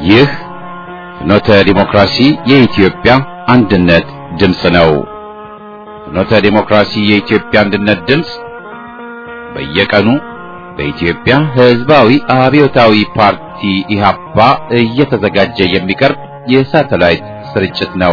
ይህ ፍኖተ ዲሞክራሲ የኢትዮጵያ አንድነት ድምፅ ነው። ፍኖተ ዲሞክራሲ የኢትዮጵያ አንድነት ድምፅ በየቀኑ በኢትዮጵያ ሕዝባዊ አብዮታዊ ፓርቲ ኢህአፓ እየተዘጋጀ የሚቀርብ የሳተላይት ስርጭት ነው።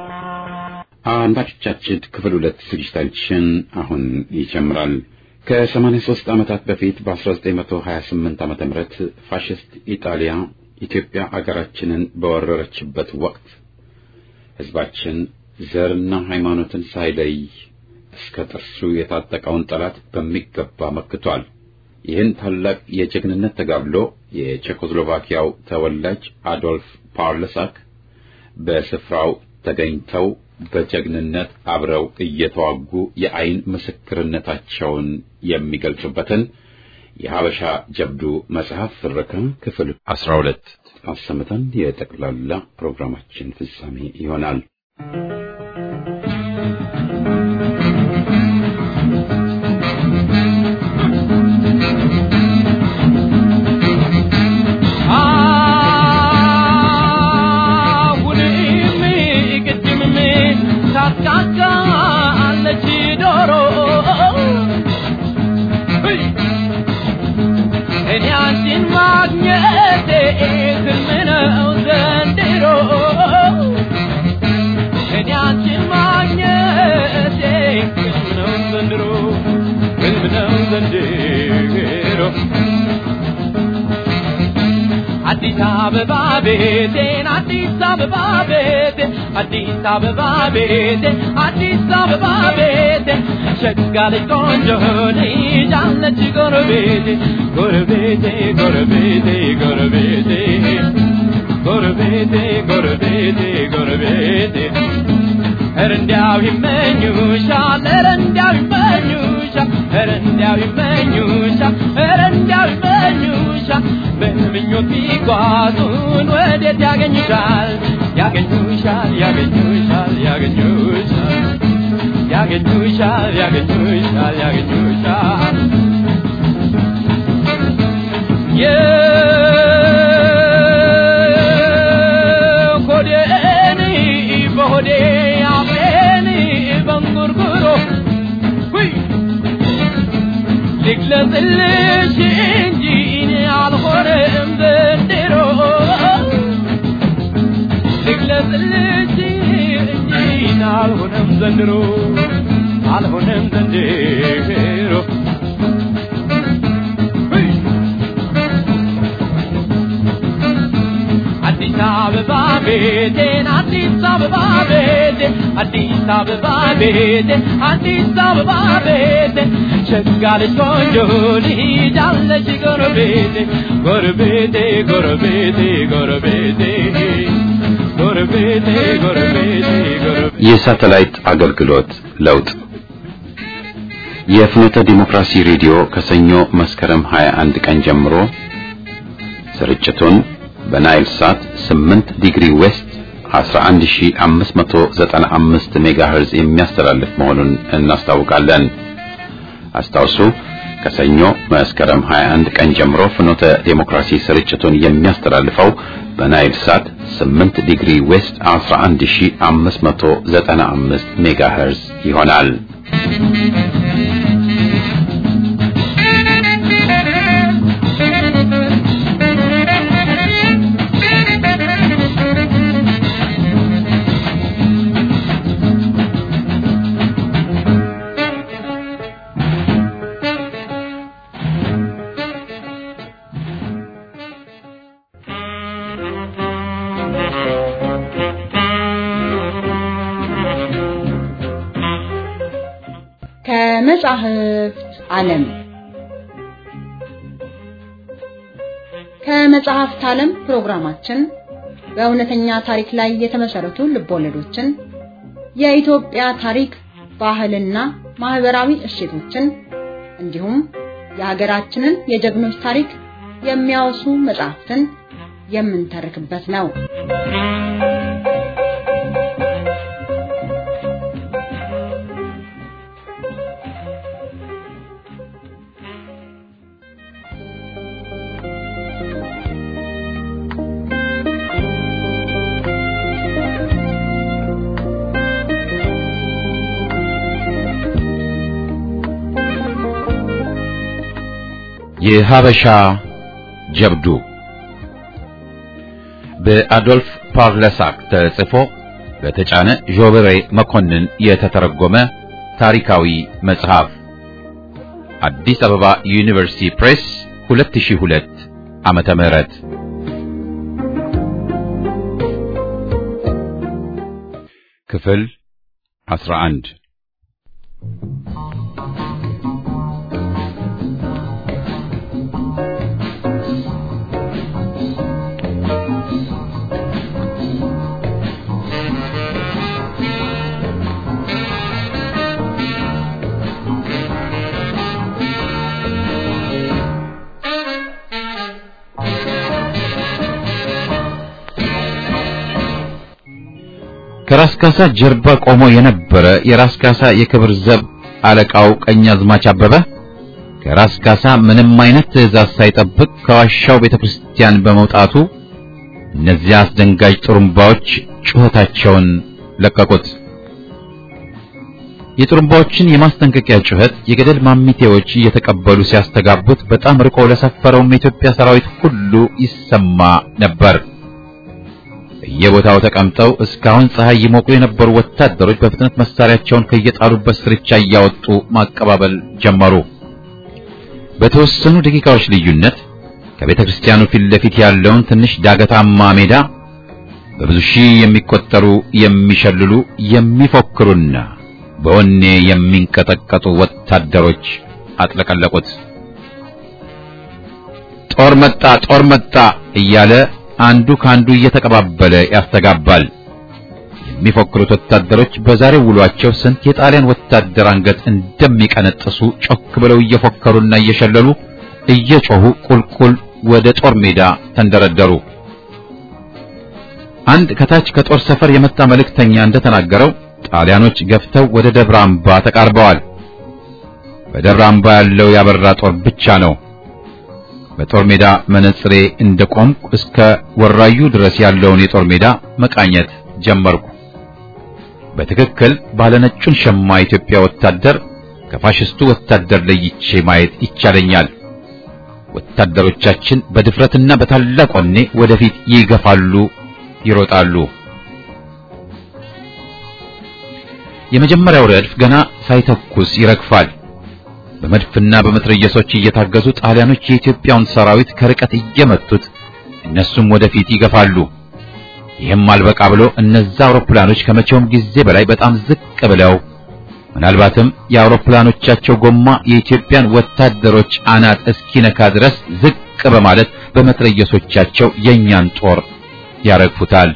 አድማጮቻችን ክፍል ሁለት ዝግጅታችን አሁን ይጀምራል። ከ83 ዓመታት በፊት በ1928 ዓመተ ምህረት ፋሽስት ኢጣሊያ ኢትዮጵያ አገራችንን በወረረችበት ወቅት ሕዝባችን ዘርና ሃይማኖትን ሳይለይ እስከ ጥርሱ የታጠቀውን ጠላት በሚገባ መክቷል። ይህን ታላቅ የጀግንነት ተጋድሎ የቼኮስሎቫኪያው ተወላጅ አዶልፍ ፓርለሳክ በስፍራው ተገኝተው በጀግንነት አብረው እየተዋጉ የአይን ምስክርነታቸውን የሚገልጹበትን የሀበሻ ጀብዱ መጽሐፍ ፍረካ ክፍል አስራ ሁለት አሰምተን የጠቅላላ ፕሮግራማችን ፍጻሜ ይሆናል። አዲስ አበባ ቤቴን አዲስ አበባ ቤቴ አዲስ አበባ ቤቴ አዲስ አበባ ቤቴ ሸጋ ልጅ ቆንጆ ልጅ አለች ጎረቤቴ ጎረቤቴ ጎረቤቴ ጎረቤቴ ጎረቤቴ ጎረቤቴ ጎረቤቴ ኧረ እንዲያው ይመኙሻል ኧረ እንዲያው ይመኙሻል ኧረ እንዲያው ይመኙሻል ኧረ እንዲያው ይመኙሻል በምኞት ቢጓዙን ወዴት ያገኙሻል ያገኙሻል ያገኙሻል ያገኙሻል ያገኙሻል ያገኙሻል ያገኙሻል የሆዴን በሆዴ አፌን በንጉርጉሮ ልግለጽልሽ እንጂ እኔ አልሆነም ዘንድሮ ልግለጽልሽ እንጂ እኔ አልሆነም ዘንድሮ አልሆነም ዘንድሮ አዲስ አበባ ቤቴን አዲስ አበባ ቤቴ አዲስ አበባ ቤቴ አዲስ አበባ ቤቴ ሸጋ ልጅ ቆንጆ ልጅ አለች ጎረቤቴ ጎረቤቴ ጎረቤቴ ጎረቤቴ ጎረቤቴ ጎረቤቴ ጎረቤቴ የሳተላይት አገልግሎት ለውጥ የፍኖተ ዲሞክራሲ ሬዲዮ ከሰኞ መስከረም 21 ቀን ጀምሮ ስርጭቱን በናይል ሳት 8 ዲግሪ ዌስት 11595 ሜጋሄርዝ የሚያስተላልፍ መሆኑን እናስታውቃለን። አስታውሱ ከሰኞ መስከረም 21 ቀን ጀምሮ ፍኖተ ዴሞክራሲ ስርጭቱን የሚያስተላልፈው በናይል ሳት 8 ዲግሪ ዌስት 11595 ሜጋሄርዝ ይሆናል። ከመጻሕፍት ዓለም ከመጽሐፍት ዓለም ፕሮግራማችን በእውነተኛ ታሪክ ላይ የተመሰረቱ ልቦለዶችን፣ የኢትዮጵያ ታሪክ፣ ባህልና ማህበራዊ እሴቶችን እንዲሁም የሀገራችንን የጀግኖች ታሪክ የሚያወሱ መጽሐፍትን የምንተርክበት ነው። የሀበሻ ጀብዱ በአዶልፍ ፓርለሳክ ተጽፎ በተጫነ ዦበሬ መኮንን የተተረጎመ ታሪካዊ መጽሐፍ አዲስ አበባ ዩኒቨርሲቲ ፕሬስ 2002 ዓመተ ምህረት ክፍል 11 ከራስ ካሳ ጀርባ ቆሞ የነበረ የራስ ካሳ የክብር ዘብ አለቃው ቀኛዝማች አበበ ከራስ ካሳ ምንም አይነት ትዕዛዝ ሳይጠብቅ ከዋሻው ቤተክርስቲያን በመውጣቱ እነዚያ አስደንጋጭ ጥሩምባዎች ጩኸታቸውን ለቀቁት። የጥሩምባዎችን የማስጠንቀቂያ ጩኸት የገደል ማሚቴዎች እየተቀበሉ ሲያስተጋቡት በጣም ርቆ ለሰፈረውም የኢትዮጵያ ሰራዊት ሁሉ ይሰማ ነበር። በየቦታው ተቀምጠው እስካሁን ፀሐይ ይሞቁ የነበሩ ወታደሮች በፍጥነት መሳሪያቸውን ከየጣሉበት ስርቻ እያወጡ ማቀባበል ጀመሩ። በተወሰኑ ደቂቃዎች ልዩነት ከቤተ ክርስቲያኑ ፊት ለፊት ያለውን ትንሽ ዳገታማ ሜዳ በብዙ ሺህ የሚቆጠሩ የሚሸልሉ የሚፎክሩና በወኔ የሚንቀጠቀጡ ወታደሮች አጥለቀለቁት። ጦር መጣ፣ ጦር መጣ እያለ አንዱ ካንዱ እየተቀባበለ ያስተጋባል። የሚፎክሩት ወታደሮች በዛሬው ውሏቸው ስንት የጣሊያን ወታደር አንገት እንደሚቀነጥሱ ጮክ ብለው እየፎከሩና እየሸለሉ እየጮሁ ቁልቁል ወደ ጦር ሜዳ ተንደረደሩ። አንድ ከታች ከጦር ሰፈር የመጣ መልእክተኛ እንደተናገረው ጣሊያኖች ገፍተው ወደ ደብረ አምባ ተቃርበዋል። በደብረ አምባ ያለው ያበራ ጦር ብቻ ነው። በጦር ሜዳ መነጽሬ እንደቆምኩ እስከ ወራዩ ድረስ ያለውን የጦር ሜዳ መቃኘት ጀመርኩ። በትክክል ባለነጩን ሸማ ኢትዮጵያ ወታደር ከፋሽስቱ ወታደር ለይቼ ማየት ይቻለኛል። ወታደሮቻችን በድፍረትና በታላቅ ወኔ ወደፊት ይገፋሉ፣ ይሮጣሉ። የመጀመሪያው ረድፍ ገና ሳይተኩስ ይረግፋል። በመድፍና በመትረየሶች እየታገዙ ጣሊያኖች የኢትዮጵያውን ሰራዊት ከርቀት እየመቱት እነሱም ወደፊት ይገፋሉ። ይህም አልበቃ ብሎ እነዛ አውሮፕላኖች ከመቼውም ጊዜ በላይ በጣም ዝቅ ብለው ምናልባትም የአውሮፕላኖቻቸው ጎማ የኢትዮጵያን ወታደሮች አናት እስኪነካ ድረስ ዝቅ በማለት በመትረየሶቻቸው የእኛን ጦር ያረግፉታል።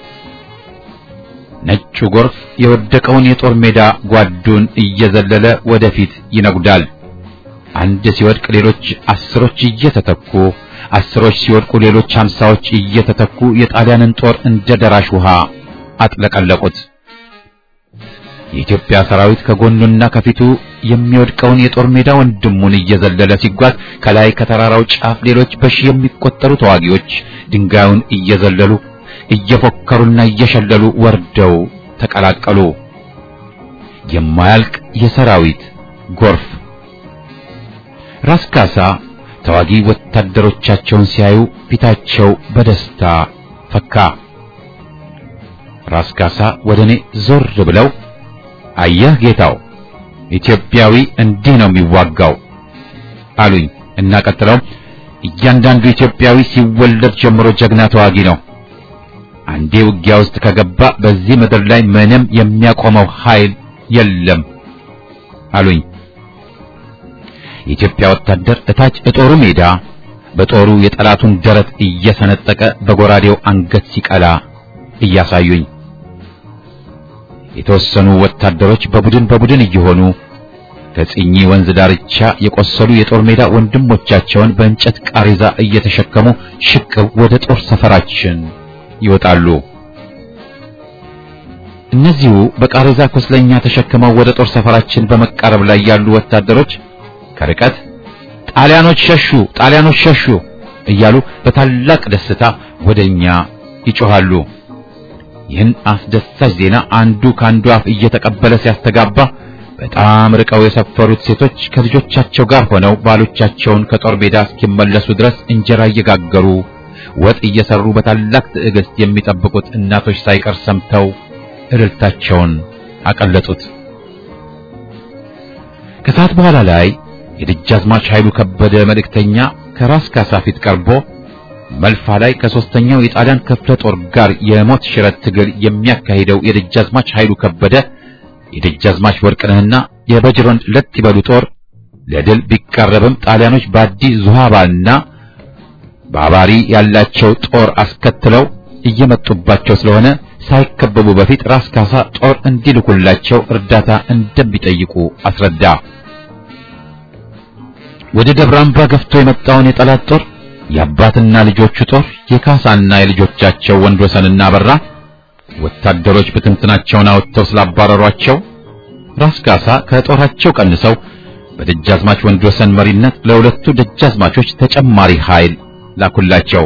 ነጩ ጎርፍ የወደቀውን የጦር ሜዳ ጓዱን እየዘለለ ወደፊት ይነጉዳል። አንድ ሲወድቅ ሌሎች አስሮች እየተተኩ አስሮች ሲወድቁ ሌሎች ሀምሳዎች እየተተኩ የጣሊያንን ጦር እንደ ደራሽ ውሃ አጥለቀለቁት። የኢትዮጵያ ሰራዊት ከጎኑና ከፊቱ የሚወድቀውን የጦር ሜዳ ወንድሙን እየዘለለ ሲጓዝ ከላይ ከተራራው ጫፍ ሌሎች በሺህ የሚቆጠሩ ተዋጊዎች ድንጋዩን እየዘለሉ እየፎከሩና እየሸለሉ ወርደው ተቀላቀሉ። የማያልቅ የሰራዊት ጎርፍ። ራስ ካሳ ተዋጊ ወታደሮቻቸውን ሲያዩ ፊታቸው በደስታ ፈካ። ራስ ካሳ ወደ እኔ ዞር ብለው አየህ ጌታው፣ ኢትዮጵያዊ እንዲህ ነው የሚዋጋው አሉኝ እና ቀጥለው እያንዳንዱ ኢትዮጵያዊ ሲወለድ ጀምሮ ጀግና ተዋጊ ነው አንዴ ውጊያ ውስጥ ከገባ በዚህ ምድር ላይ ምንም የሚያቆመው ኃይል የለም አሉኝ። የኢትዮጵያ ወታደር እታች እጦሩ ሜዳ በጦሩ የጠላቱን ደረት እየሰነጠቀ በጎራዴው አንገት ሲቀላ እያሳዩኝ፣ የተወሰኑ ወታደሮች በቡድን በቡድን እየሆኑ ከጽኚ ወንዝ ዳርቻ የቆሰሉ የጦር ሜዳ ወንድሞቻቸውን በእንጨት ቃሬዛ እየተሸከሙ ሽቅብ ወደ ጦር ሰፈራችን ይወጣሉ። እነዚሁ በቃሬዛ ቁስለኛ ተሸክመው ወደ ጦር ሰፈራችን በመቃረብ ላይ ያሉ ወታደሮች ከርቀት ጣሊያኖች ሸሹ፣ ጣሊያኖች ሸሹ እያሉ በታላቅ ደስታ ወደኛ ይጮሃሉ። ይህን አስደሳች ዜና አንዱ ካንዱ አፍ እየተቀበለ ሲያስተጋባ በጣም ርቀው የሰፈሩት ሴቶች ከልጆቻቸው ጋር ሆነው ባሎቻቸውን ከጦር ሜዳ እስኪመለሱ ድረስ እንጀራ እየጋገሩ ወጥ እየሰሩ በታላቅ ትዕግስት የሚጠብቁት እናቶች ሳይቀር ሰምተው እልልታቸውን አቀለጡት። ከሰዓት በኋላ ላይ የደጃዝማች ኃይሉ ከበደ መልእክተኛ ከራስ ካሳ ፊት ቀርቦ መልፋ ላይ ከሶስተኛው የጣሊያን ክፍለ ጦር ጋር የሞት ሽረት ትግል የሚያካሂደው የደጃዝማች ኃይሉ ከበደ የደጃዝማች ወርቅነህና የበጅሮንድ ለት ይበሉ ጦር ለድል ቢቃረብም ጣሊያኖች በአዲ ዙሃባና ባባሪ ያላቸው ጦር አስከትለው እየመጡባቸው ስለሆነ ሳይከበቡ በፊት ራስ ካሳ ጦር እንዲልኩላቸው እርዳታ እንደሚጠይቁ አስረዳ። ወደ ደብረ አምባ ገፍቶ የመጣውን የጠላት ጦር የአባትና ልጆቹ ጦር የካሳና የልጆቻቸው ወንድወሰንና አበራ ወታደሮች ብትንትናቸውን አወጥተው ስላባረሯቸው ራስ ካሳ ከጦራቸው ቀንሰው በደጃዝማች ወንድወሰን መሪነት ለሁለቱ ደጃዝማቾች ተጨማሪ ኃይል ላኩላቸው።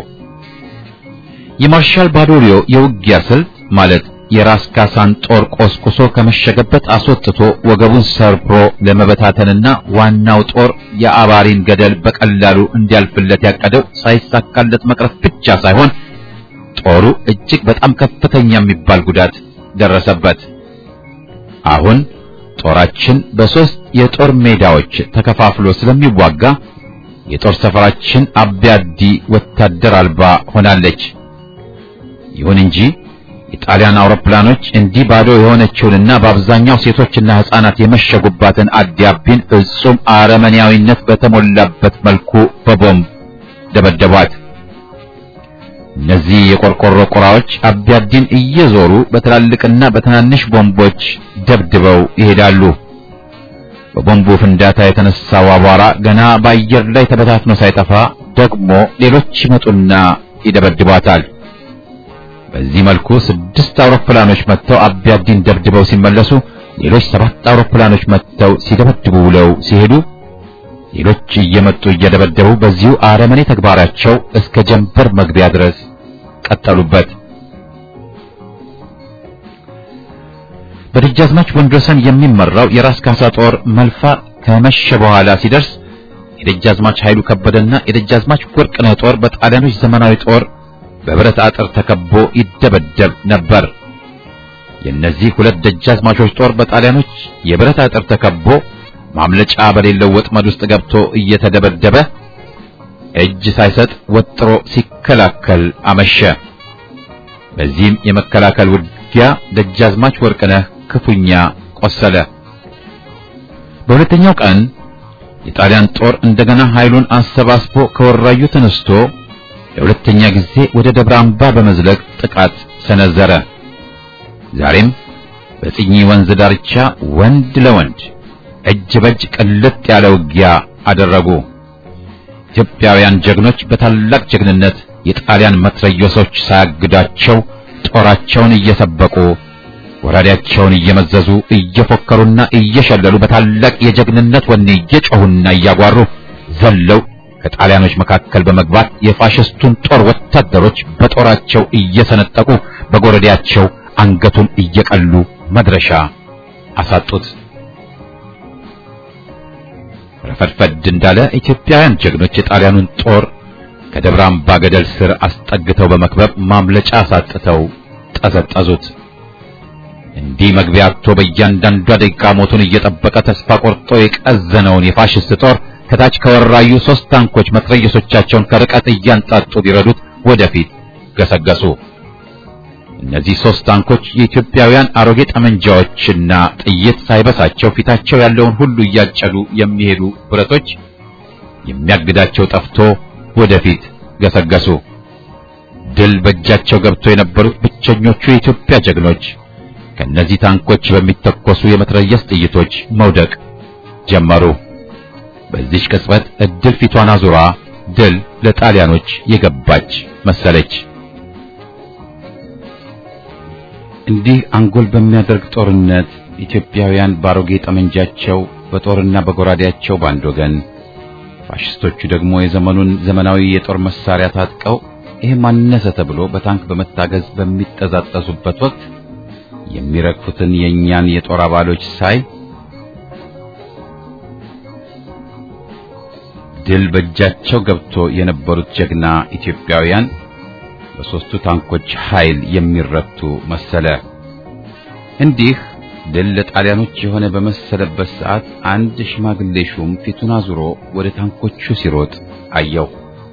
የማርሻል ባዶሪዮ የውጊያ ስልት ማለት የራስ ካሳን ጦር ቆስቁሶ ከመሸገበት አስወጥቶ ወገቡን ሰብሮ ለመበታተንና ዋናው ጦር የአባሪን ገደል በቀላሉ እንዲያልፍለት ያቀደው ሳይሳካለት መቅረት ብቻ ሳይሆን ጦሩ እጅግ በጣም ከፍተኛ የሚባል ጉዳት ደረሰበት። አሁን ጦራችን በሶስት የጦር ሜዳዎች ተከፋፍሎ ስለሚዋጋ የጦር ሰፈራችን አቢያዲ ወታደር አልባ ሆናለች። ይሁን እንጂ የጣሊያን አውሮፕላኖች እንዲህ ባዶ የሆነችውንና በአብዛኛው ሴቶችና ሕፃናት የመሸጉባትን አዲያቢን ፍጹም አረመኔያዊነት በተሞላበት መልኩ በቦምብ ደበደቧት። እነዚህ የቆርቆሮ ቁራዎች አቢያዲን እየዞሩ በትላልቅና በትናንሽ ቦምቦች ደብድበው ይሄዳሉ። በቦምቡ ፍንዳታ የተነሳው አቧራ ገና በአየር ላይ ተበታትኖ ሳይጠፋ ደግሞ ሌሎች ይመጡና ይደበድቧታል። በዚህ መልኩ ስድስት አውሮፕላኖች መጥተው አቢያዲን ደብድበው ሲመለሱ ሌሎች ሰባት አውሮፕላኖች መጥተው ሲደበድቡ ውለው ሲሄዱ ሌሎች እየመጡ እየደበደቡ በዚሁ አረመኔ ተግባራቸው እስከ ጀንበር መግቢያ ድረስ ቀጠሉበት። በደጃዝማች ወንድወሰን የሚመራው የራስ ካሳ ጦር መልፋ ከመሸ በኋላ ሲደርስ የደጃዝማች ኃይሉ ከበደና የደጃዝማች ወርቅነህ ጦር በጣሊያኖች ዘመናዊ ጦር በብረት አጥር ተከቦ ይደበደብ ነበር። የእነዚህ ሁለት ደጃዝማቾች ጦር በጣሊያኖች የብረት አጥር ተከቦ ማምለጫ በሌለው ወጥመድ ውስጥ ገብቶ እየተደበደበ እጅ ሳይሰጥ ወጥሮ ሲከላከል አመሸ። በዚህም የመከላከል ውጊያ ደጃዝማች ወርቅነህ ክፉኛ ቆሰለ። በሁለተኛው ቀን የጣሊያን ጦር እንደገና ኃይሉን አሰባስቦ ከወራዩ ተነስቶ ለሁለተኛ ጊዜ ወደ ደብረ አምባ በመዝለቅ ጥቃት ሰነዘረ። ዛሬም በጽኚ ወንዝ ዳርቻ ወንድ ለወንድ እጅ በእጅ ቅልጥ ያለ ውጊያ አደረጉ። ኢትዮጵያውያን ጀግኖች በታላቅ ጀግንነት የጣሊያን መትረየሶች ሳያግዳቸው ጦራቸውን እየሰበቁ ወራዴያቸውን እየመዘዙ እየፎከሩና እየሸለሉ በታላቅ የጀግንነት ወኔ እየጮሁና እያጓሩ ዘለው ከጣሊያኖች መካከል በመግባት የፋሽስቱን ጦር ወታደሮች በጦራቸው እየሰነጠቁ በጎረዴያቸው አንገቱን እየቀሉ መድረሻ አሳጡት። ረፈድፈድ እንዳለ ኢትዮጵያውያን ጀግኖች የጣሊያኑን ጦር ከደብረ አምባ ገደል ስር አስጠግተው በመክበብ ማምለጫ አሳጥተው ጠዘጠዙት። እንዲህ መግቢያ አጥቶ በእያንዳንዷ ደቂቃ ሞቱን እየጠበቀ ተስፋ ቆርጦ የቀዘነውን የፋሽስት ጦር ከታች ከወራዩ ሶስት ታንኮች መትረየሶቻቸውን ከርቀት እያንጣጡ ቢረዱት ወደፊት ገሰገሱ። እነዚህ ሶስት ታንኮች የኢትዮጵያውያን አሮጌ ጠመንጃዎችና ጥይት ሳይበሳቸው ፊታቸው ያለውን ሁሉ እያጨዱ የሚሄዱ ብረቶች የሚያግዳቸው ጠፍቶ ወደፊት ገሰገሱ። ድል በእጃቸው ገብቶ የነበሩት ብቸኞቹ የኢትዮጵያ ጀግኖች ከነዚህ ታንኮች በሚተኮሱ የመትረየስ ጥይቶች መውደቅ ጀመሩ። በዚህች ቅጽበት እድል ፊቷን አዙራ ድል ለጣሊያኖች የገባች መሰለች። እንዲህ አንጎል በሚያደርግ ጦርነት ኢትዮጵያውያን ባሮጌ ጠመንጃቸው በጦርና በጎራዴያቸው በአንድ ወገን፣ ፋሽስቶቹ ደግሞ የዘመኑን ዘመናዊ የጦር መሳሪያ ታጥቀው ይህ ማነሰ ተብሎ በታንክ በመታገዝ በሚጠዛጠዙበት ወቅት የሚረግፉትን የእኛን የጦር አባሎች ሳይ ድል በእጃቸው ገብቶ የነበሩት ጀግና ኢትዮጵያውያን በሦስቱ ታንኮች ኃይል የሚረቱ መሰለ። እንዲህ ድል ለጣሊያኖች የሆነ በመሰለበት ሰዓት አንድ ሽማግሌ ሹም ፊቱን አዙሮ ወደ ታንኮቹ ሲሮጥ አየው።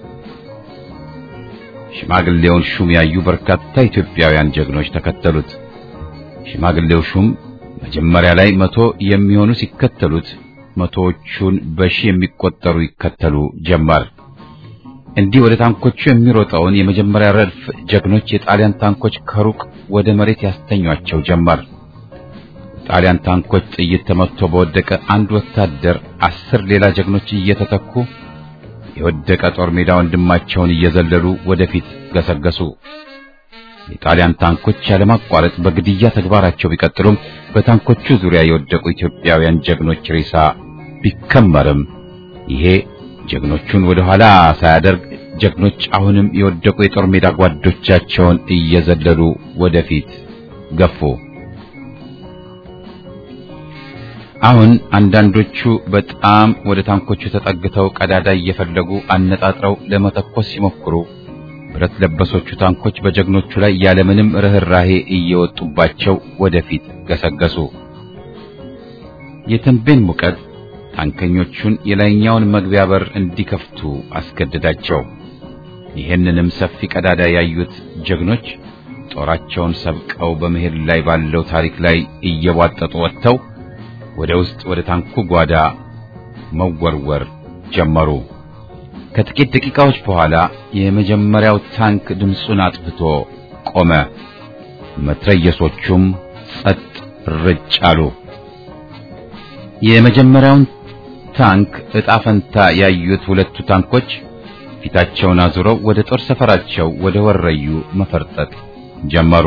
ሽማግሌውን ሹም ያዩ በርካታ ኢትዮጵያውያን ጀግኖች ተከተሉት። ሽማግሌው ሹም መጀመሪያ ላይ መቶ የሚሆኑ ሲከተሉት መቶዎቹን በሺ የሚቆጠሩ ይከተሉ ጀመር። እንዲህ ወደ ታንኮቹ የሚሮጠውን የመጀመሪያ ረድፍ ጀግኖች የጣሊያን ታንኮች ከሩቅ ወደ መሬት ያስተኟቸው ጀመር። ጣሊያን ታንኮች ጥይት ተመትቶ በወደቀ አንድ ወታደር አስር ሌላ ጀግኖች እየተተኩ የወደቀ ጦር ሜዳ ወንድማቸውን እየዘለሉ ወደፊት ገሰገሱ። የጣሊያን ታንኮች ያለማቋረጥ በግድያ ተግባራቸው ቢቀጥሉም በታንኮቹ ዙሪያ የወደቁ ኢትዮጵያውያን ጀግኖች ሬሳ ቢከመርም ይሄ ጀግኖቹን ወደ ኋላ ሳያደርግ ጀግኖች አሁንም የወደቁ የጦር ሜዳ ጓዶቻቸውን እየዘለሉ ወደፊት ገፉ። አሁን አንዳንዶቹ በጣም ወደ ታንኮቹ ተጠግተው ቀዳዳ እየፈለጉ አነጣጥረው ለመተኮስ ሲሞክሩ ብረት ለበሶቹ ታንኮች በጀግኖቹ ላይ ያለምንም ርህራሄ እየወጡባቸው ወደፊት ገሰገሱ። የተንቤን ሙቀት ታንከኞቹን የላይኛውን መግቢያ በር እንዲከፍቱ አስገደዳቸው። ይህንንም ሰፊ ቀዳዳ ያዩት ጀግኖች ጦራቸውን ሰብቀው በመሄድ ላይ ባለው ታሪክ ላይ እየቧጠጡ ወጥተው ወደ ውስጥ ወደ ታንኩ ጓዳ መወርወር ጀመሩ። ከጥቂት ደቂቃዎች በኋላ የመጀመሪያው ታንክ ድምፁን አጥፍቶ ቆመ። መትረየሶቹም ጸጥ ርጭ አሉ። የመጀመሪያውን ታንክ ዕጣ ፈንታ ያዩት ሁለቱ ታንኮች ፊታቸውን አዙረው ወደ ጦር ሰፈራቸው ወደ ወረዩ መፈርጠጥ ጀመሩ።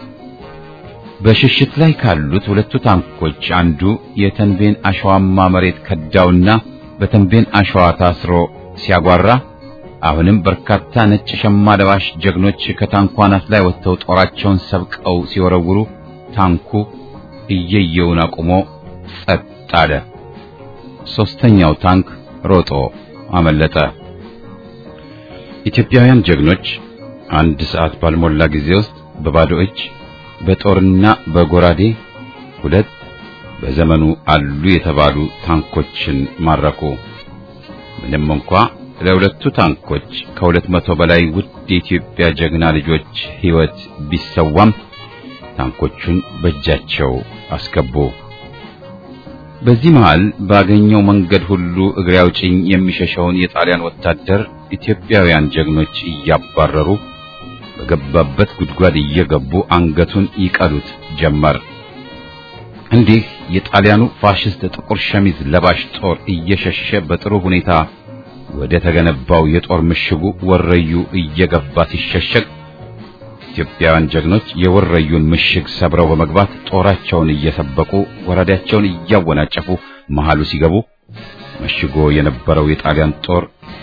በሽሽት ላይ ካሉት ሁለቱ ታንኮች አንዱ የተንቤን አሸዋማ መሬት ከዳውና በተንቤን አሸዋ ታስሮ ሲያጓራ፣ አሁንም በርካታ ነጭ ሸማ ለባሽ ጀግኖች ከታንኳ አናት ላይ ወጥተው ጦራቸውን ሰብቀው ሲወረውሩ ታንኩ እየየውን አቁሞ ጸጥ አለ። ሶስተኛው ታንክ ሮጦ አመለጠ። ኢትዮጵያውያን ጀግኖች አንድ ሰዓት ባልሞላ ጊዜ ውስጥ በባዶ እጅ በጦርና በጎራዴ ሁለት በዘመኑ አሉ የተባሉ ታንኮችን ማረኩ። ምንም እንኳ ለሁለቱ ታንኮች ከሁለት መቶ በላይ ውድ የኢትዮጵያ ጀግና ልጆች ሕይወት ቢሰዋም ታንኮቹን በእጃቸው አስገቡ። በዚህ መሃል ባገኘው መንገድ ሁሉ እግሬ አውጭኝ የሚሸሸውን የጣሊያን ወታደር ኢትዮጵያውያን ጀግኖች እያባረሩ በገባበት ጉድጓድ እየገቡ አንገቱን ይቀሉት ጀመር። እንዲህ የጣሊያኑ ፋሽስት ጥቁር ሸሚዝ ለባሽ ጦር እየሸሸ በጥሩ ሁኔታ ወደ ተገነባው የጦር ምሽጉ ወረዩ እየገባ ሲሸሸግ ኢትዮጵያውያን ጀግኖች የወረዩን ምሽግ ሰብረው በመግባት ጦራቸውን እየሰበቁ ወራዳቸውን እያወናጨፉ መሃሉ ሲገቡ መሽጎ የነበረው የጣሊያን ጦር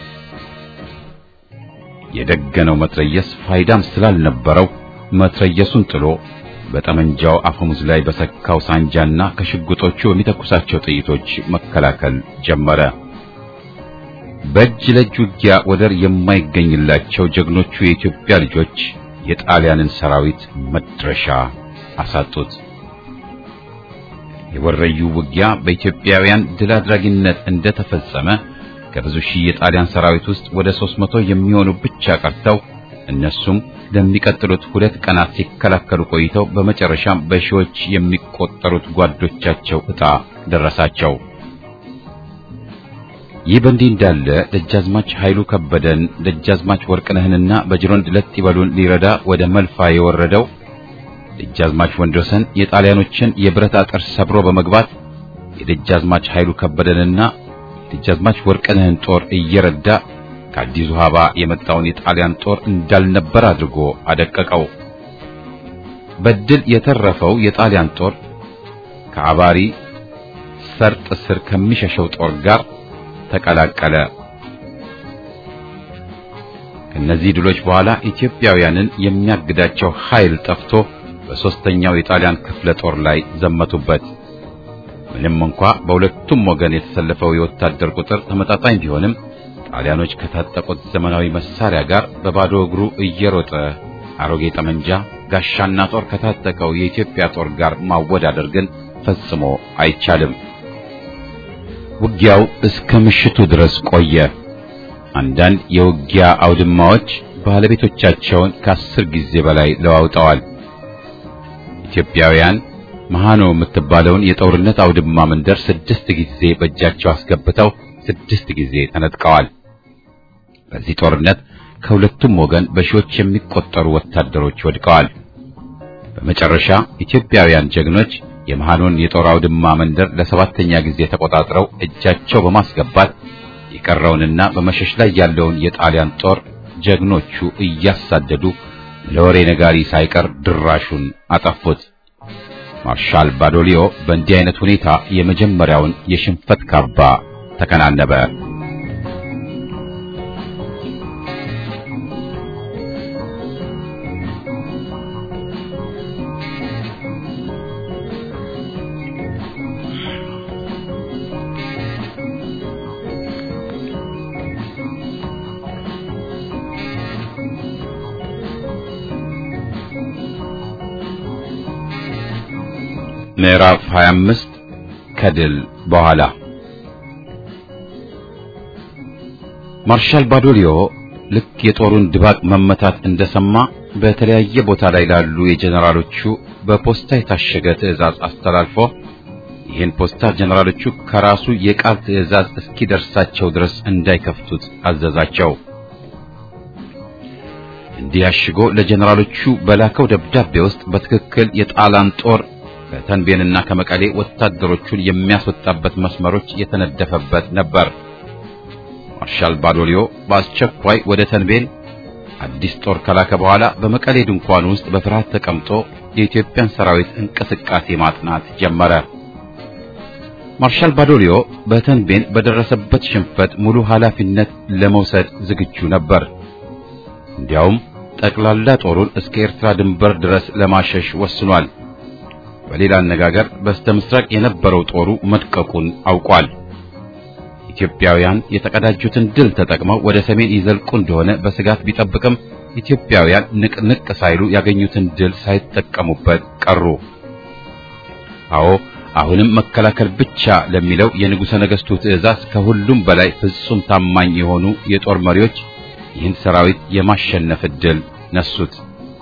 የደገነው መትረየስ ፋይዳም ስላልነበረው መትረየሱን ጥሎ በጠመንጃው አፈሙዝ ላይ በሰካው ሳንጃና ከሽጉጦቹ በሚተኩሳቸው ጥይቶች መከላከል ጀመረ። በእጅ ለእጅ ውጊያ ወደር የማይገኝላቸው ጀግኖቹ የኢትዮጵያ ልጆች የጣሊያንን ሰራዊት መድረሻ አሳጡት። የወረዩ ውጊያ በኢትዮጵያውያን ድል አድራጊነት እንደተፈጸመ ከብዙ ሺህ የጣሊያን ሰራዊት ውስጥ ወደ ሦስት መቶ የሚሆኑ ብቻ ቀርተው እነሱም ለሚቀጥሉት ሁለት ቀናት ሲከላከሉ ቆይተው በመጨረሻም በሺዎች የሚቆጠሩት ጓዶቻቸው ዕጣ ደረሳቸው። ይህ በእንዲህ እንዳለ ደጃዝማች ኃይሉ ከበደን ደጃዝማች ወርቅነህንና በጅሮንድ ለጥ ይበሉን ሊረዳ ወደ መልፋ የወረደው ደጃዝማች ወንድወሰን የጣሊያኖችን የብረት አጥር ሰብሮ በመግባት የደጃዝማች ኃይሉ ከበደንና ደጃዝማች ወርቅነህን ጦር እየረዳ ከአዲስ አበባ የመጣውን የጣሊያን ጦር እንዳልነበር አድርጎ አደቀቀው። በድል የተረፈው የጣሊያን ጦር ከአባሪ ሰርጥ ስር ከሚሸሸው ጦር ጋር ተቀላቀለ። ከነዚህ ድሎች በኋላ ኢትዮጵያውያንን የሚያግዳቸው ኃይል ጠፍቶ በሦስተኛው የጣሊያን ክፍለ ጦር ላይ ዘመቱበት። ምንም እንኳ በሁለቱም ወገን የተሰለፈው የወታደር ቁጥር ተመጣጣኝ ቢሆንም ጣሊያኖች ከታጠቁት ዘመናዊ መሳሪያ ጋር በባዶ እግሩ እየሮጠ አሮጌ ጠመንጃ፣ ጋሻና ጦር ከታጠቀው የኢትዮጵያ ጦር ጋር ማወዳደር ግን ፈጽሞ አይቻልም። ውጊያው እስከ ምሽቱ ድረስ ቆየ። አንዳንድ የውጊያ አውድማዎች ባለቤቶቻቸውን ከአስር ጊዜ በላይ ለዋውጠዋል። ኢትዮጵያውያን መሃኖ የምትባለውን የጦርነት አውድማ መንደር ስድስት ጊዜ በእጃቸው አስገብተው ስድስት ጊዜ ተነጥቀዋል። በዚህ ጦርነት ከሁለቱም ወገን በሺዎች የሚቆጠሩ ወታደሮች ወድቀዋል። በመጨረሻ ኢትዮጵያውያን ጀግኖች የመሃኖን የጦር አውድማ መንደር ለሰባተኛ ጊዜ ተቆጣጥረው እጃቸው በማስገባት የቀረውንና በመሸሽ ላይ ያለውን የጣሊያን ጦር ጀግኖቹ እያሳደዱ ለወሬ ነጋሪ ሳይቀር ድራሹን አጠፉት። ማርሻል ባዶሊዮ በእንዲህ አይነት ሁኔታ የመጀመሪያውን የሽንፈት ካባ ተከናነበ። ምዕራፍ 25 ከድል በኋላ ማርሻል ባዶሊዮ ልክ የጦሩን ድባቅ መመታት እንደሰማ በተለያየ ቦታ ላይ ላሉ የጀነራሎቹ በፖስታ የታሸገ ትዕዛዝ አስተላልፎ ይህን ፖስታ ጀነራሎቹ ከራሱ የቃል ትዕዛዝ እስኪደርሳቸው ድረስ እንዳይከፍቱት አዘዛቸው። እንዲህ አሽጎ ለጀነራሎቹ በላከው ደብዳቤ ውስጥ በትክክል የጣሊያን ጦር ከተንቤንና ከመቀሌ ወታደሮቹን የሚያስወጣበት መስመሮች የተነደፈበት ነበር። ማርሻል ባዶሊዮ በአስቸኳይ ወደ ተንቤን አዲስ ጦር ከላከ በኋላ በመቀሌ ድንኳን ውስጥ በፍርሃት ተቀምጦ የኢትዮጵያን ሰራዊት እንቅስቃሴ ማጥናት ጀመረ። ማርሻል ባዶሊዮ በተንቤን በደረሰበት ሽንፈት ሙሉ ኃላፊነት ለመውሰድ ዝግጁ ነበር። እንዲያውም ጠቅላላ ጦሩን እስከ ኤርትራ ድንበር ድረስ ለማሸሽ ወስኗል። በሌላ አነጋገር በስተ ምስራቅ የነበረው ጦሩ መድቀቁን አውቋል። ኢትዮጵያውያን የተቀዳጁትን ድል ተጠቅመው ወደ ሰሜን ይዘልቁ እንደሆነ በስጋት ቢጠብቅም ኢትዮጵያውያን ንቅንቅ ሳይሉ ያገኙትን ድል ሳይጠቀሙበት ቀሩ። አዎ አሁንም መከላከል ብቻ ለሚለው የንጉሠ ነገሥቱ ትዕዛዝ ከሁሉም በላይ ፍጹም ታማኝ የሆኑ የጦር መሪዎች ይህን ሰራዊት የማሸነፍ ዕድል ነሱት።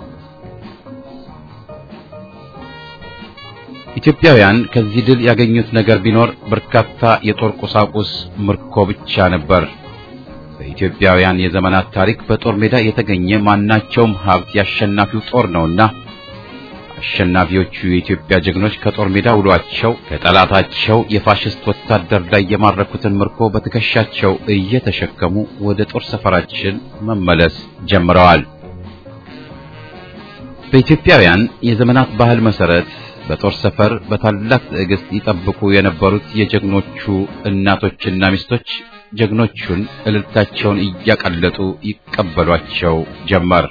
ኢትዮጵያውያን ከዚህ ድል ያገኙት ነገር ቢኖር በርካታ የጦር ቁሳቁስ ምርኮ ብቻ ነበር። በኢትዮጵያውያን የዘመናት ታሪክ በጦር ሜዳ የተገኘ ማናቸውም ሀብት ያሸናፊው ጦር ነውና አሸናፊዎቹ የኢትዮጵያ ጀግኖች ከጦር ሜዳ ውሏቸው ከጠላታቸው የፋሽስት ወታደር ላይ የማረኩትን ምርኮ በትከሻቸው እየተሸከሙ ወደ ጦር ሰፈራችን መመለስ ጀምረዋል። በኢትዮጵያውያን የዘመናት ባህል መሰረት በጦር ሰፈር በታላቅ ትዕግስት ይጠብቁ የነበሩት የጀግኖቹ እናቶችና ሚስቶች ጀግኖቹን እልልታቸውን እያቀለጡ ይቀበሏቸው ጀመር።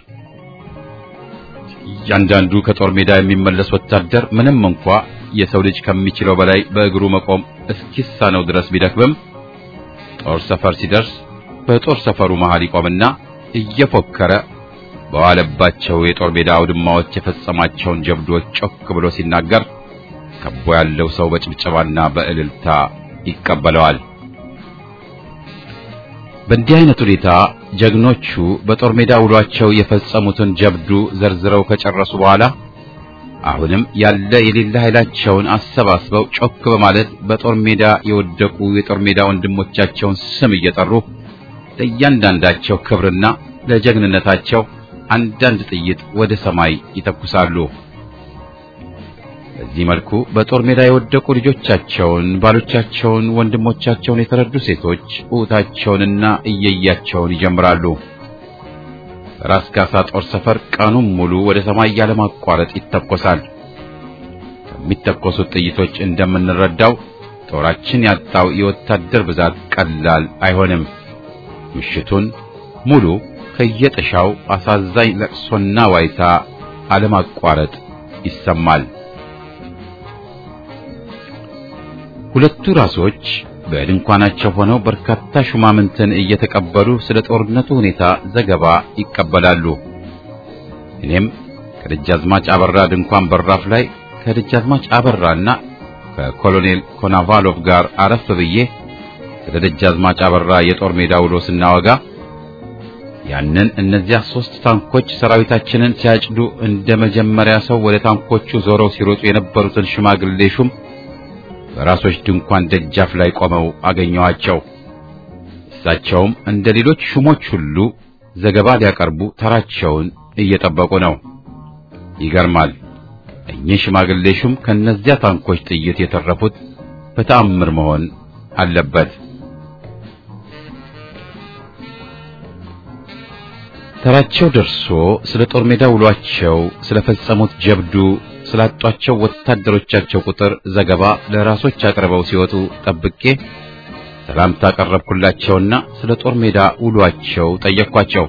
እያንዳንዱ ከጦር ሜዳ የሚመለስ ወታደር ምንም እንኳ የሰው ልጅ ከሚችለው በላይ በእግሩ መቆም እስኪሳነው ድረስ ቢደክምም ጦር ሰፈር ሲደርስ በጦር ሰፈሩ መሃል ይቆምና እየፎከረ በዋለባቸው የጦር ሜዳ አውድማዎች የፈጸማቸውን ጀብዶች ጮክ ብሎ ሲናገር ከቦ ያለው ሰው በጭብጨባና በእልልታ ይቀበለዋል። በእንዲህ አይነት ሁኔታ ጀግኖቹ በጦር ሜዳ ውሏቸው የፈጸሙትን ጀብዱ ዘርዝረው ከጨረሱ በኋላ አሁንም ያለ የሌለ ኃይላቸውን አሰባስበው ጮክ በማለት በጦር ሜዳ የወደቁ የጦር ሜዳ ወንድሞቻቸውን ስም እየጠሩ ለእያንዳንዳቸው ክብርና ለጀግንነታቸው አንዳንድ ጥይት ወደ ሰማይ ይተኩሳሉ። በዚህ መልኩ በጦር ሜዳ የወደቁ ልጆቻቸውን፣ ባሎቻቸውን፣ ወንድሞቻቸውን የተረዱ ሴቶች ኡታቸውንና እየያቸውን ይጀምራሉ። ራስ ካሳ ጦር ሰፈር ቀኑን ሙሉ ወደ ሰማይ ያለማቋረጥ ይተኮሳል። ከሚተኮሱት ጥይቶች እንደምንረዳው ጦራችን ያጣው የወታደር ብዛት ቀላል አይሆንም። ምሽቱን ሙሉ ከየጥሻው አሳዛኝ ለቅሶና ዋይታ አለማቋረጥ ይሰማል። ሁለቱ ራሶች በድንኳናቸው ሆነው በርካታ ሹማምንትን እየተቀበሉ ስለ ጦርነቱ ሁኔታ ዘገባ ይቀበላሉ። እኔም ከደጃዝማች አበራ ድንኳን በራፍ ላይ ከደጃዝማች አበራና ከኮሎኔል ኮናቫሎቭ ጋር አረፍ ብዬ ስለ ደጃዝማች አበራ የጦር ሜዳ ውሎ ስናወጋ ያንን እነዚያ ሶስት ታንኮች ሰራዊታችንን ሲያጭዱ እንደ መጀመሪያ ሰው ወደ ታንኮቹ ዞረው ሲሮጡ የነበሩትን ሽማግሌ ሹም በራሶች ድንኳን ደጃፍ ላይ ቆመው አገኘኋቸው። እሳቸውም እንደ ሌሎች ሹሞች ሁሉ ዘገባ ሊያቀርቡ ተራቸውን እየጠበቁ ነው። ይገርማል። እኚህ ሽማግሌ ሹም ከነዚያ ታንኮች ጥይት የተረፉት በተአምር መሆን አለበት። ተራቸው ደርሶ ስለ ጦር ሜዳ ውሏቸው፣ ስለፈጸሙት ጀብዱ፣ ስላጧቸው ወታደሮቻቸው ቁጥር ዘገባ ለራሶች አቅርበው ሲወጡ ጠብቄ ሰላምታ ቀረብኩላቸውና ስለ ጦር ሜዳ ውሏቸው ጠየቅኳቸው።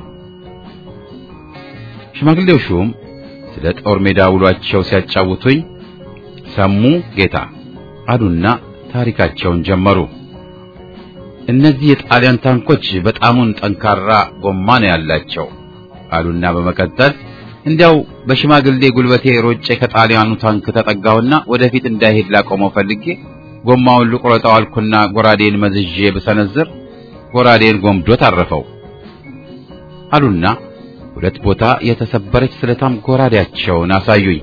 ሽማግሌው ሹም ስለ ጦር ሜዳ ውሏቸው ሲያጫውቱኝ ሰሙ ጌታ አሉና ታሪካቸውን ጀመሩ። እነዚህ የጣሊያን ታንኮች በጣሙን ጠንካራ ጎማ ነው ያላቸው አሉና በመቀጠል እንዲያው በሽማግሌ ጉልበቴ ሮጬ ከጣሊያኑ ታንክ ተጠጋውና ወደፊት እንዳይሄድ ላቆመው ፈልጌ ጎማውን ልቁረጠው አልኩና ጎራዴን መዝዤ ብሰነዝር ጎራዴን ጎምዶ ታረፈው አሉና ሁለት ቦታ የተሰበረች ስለታም ጎራዴያቸውን አሳዩኝ።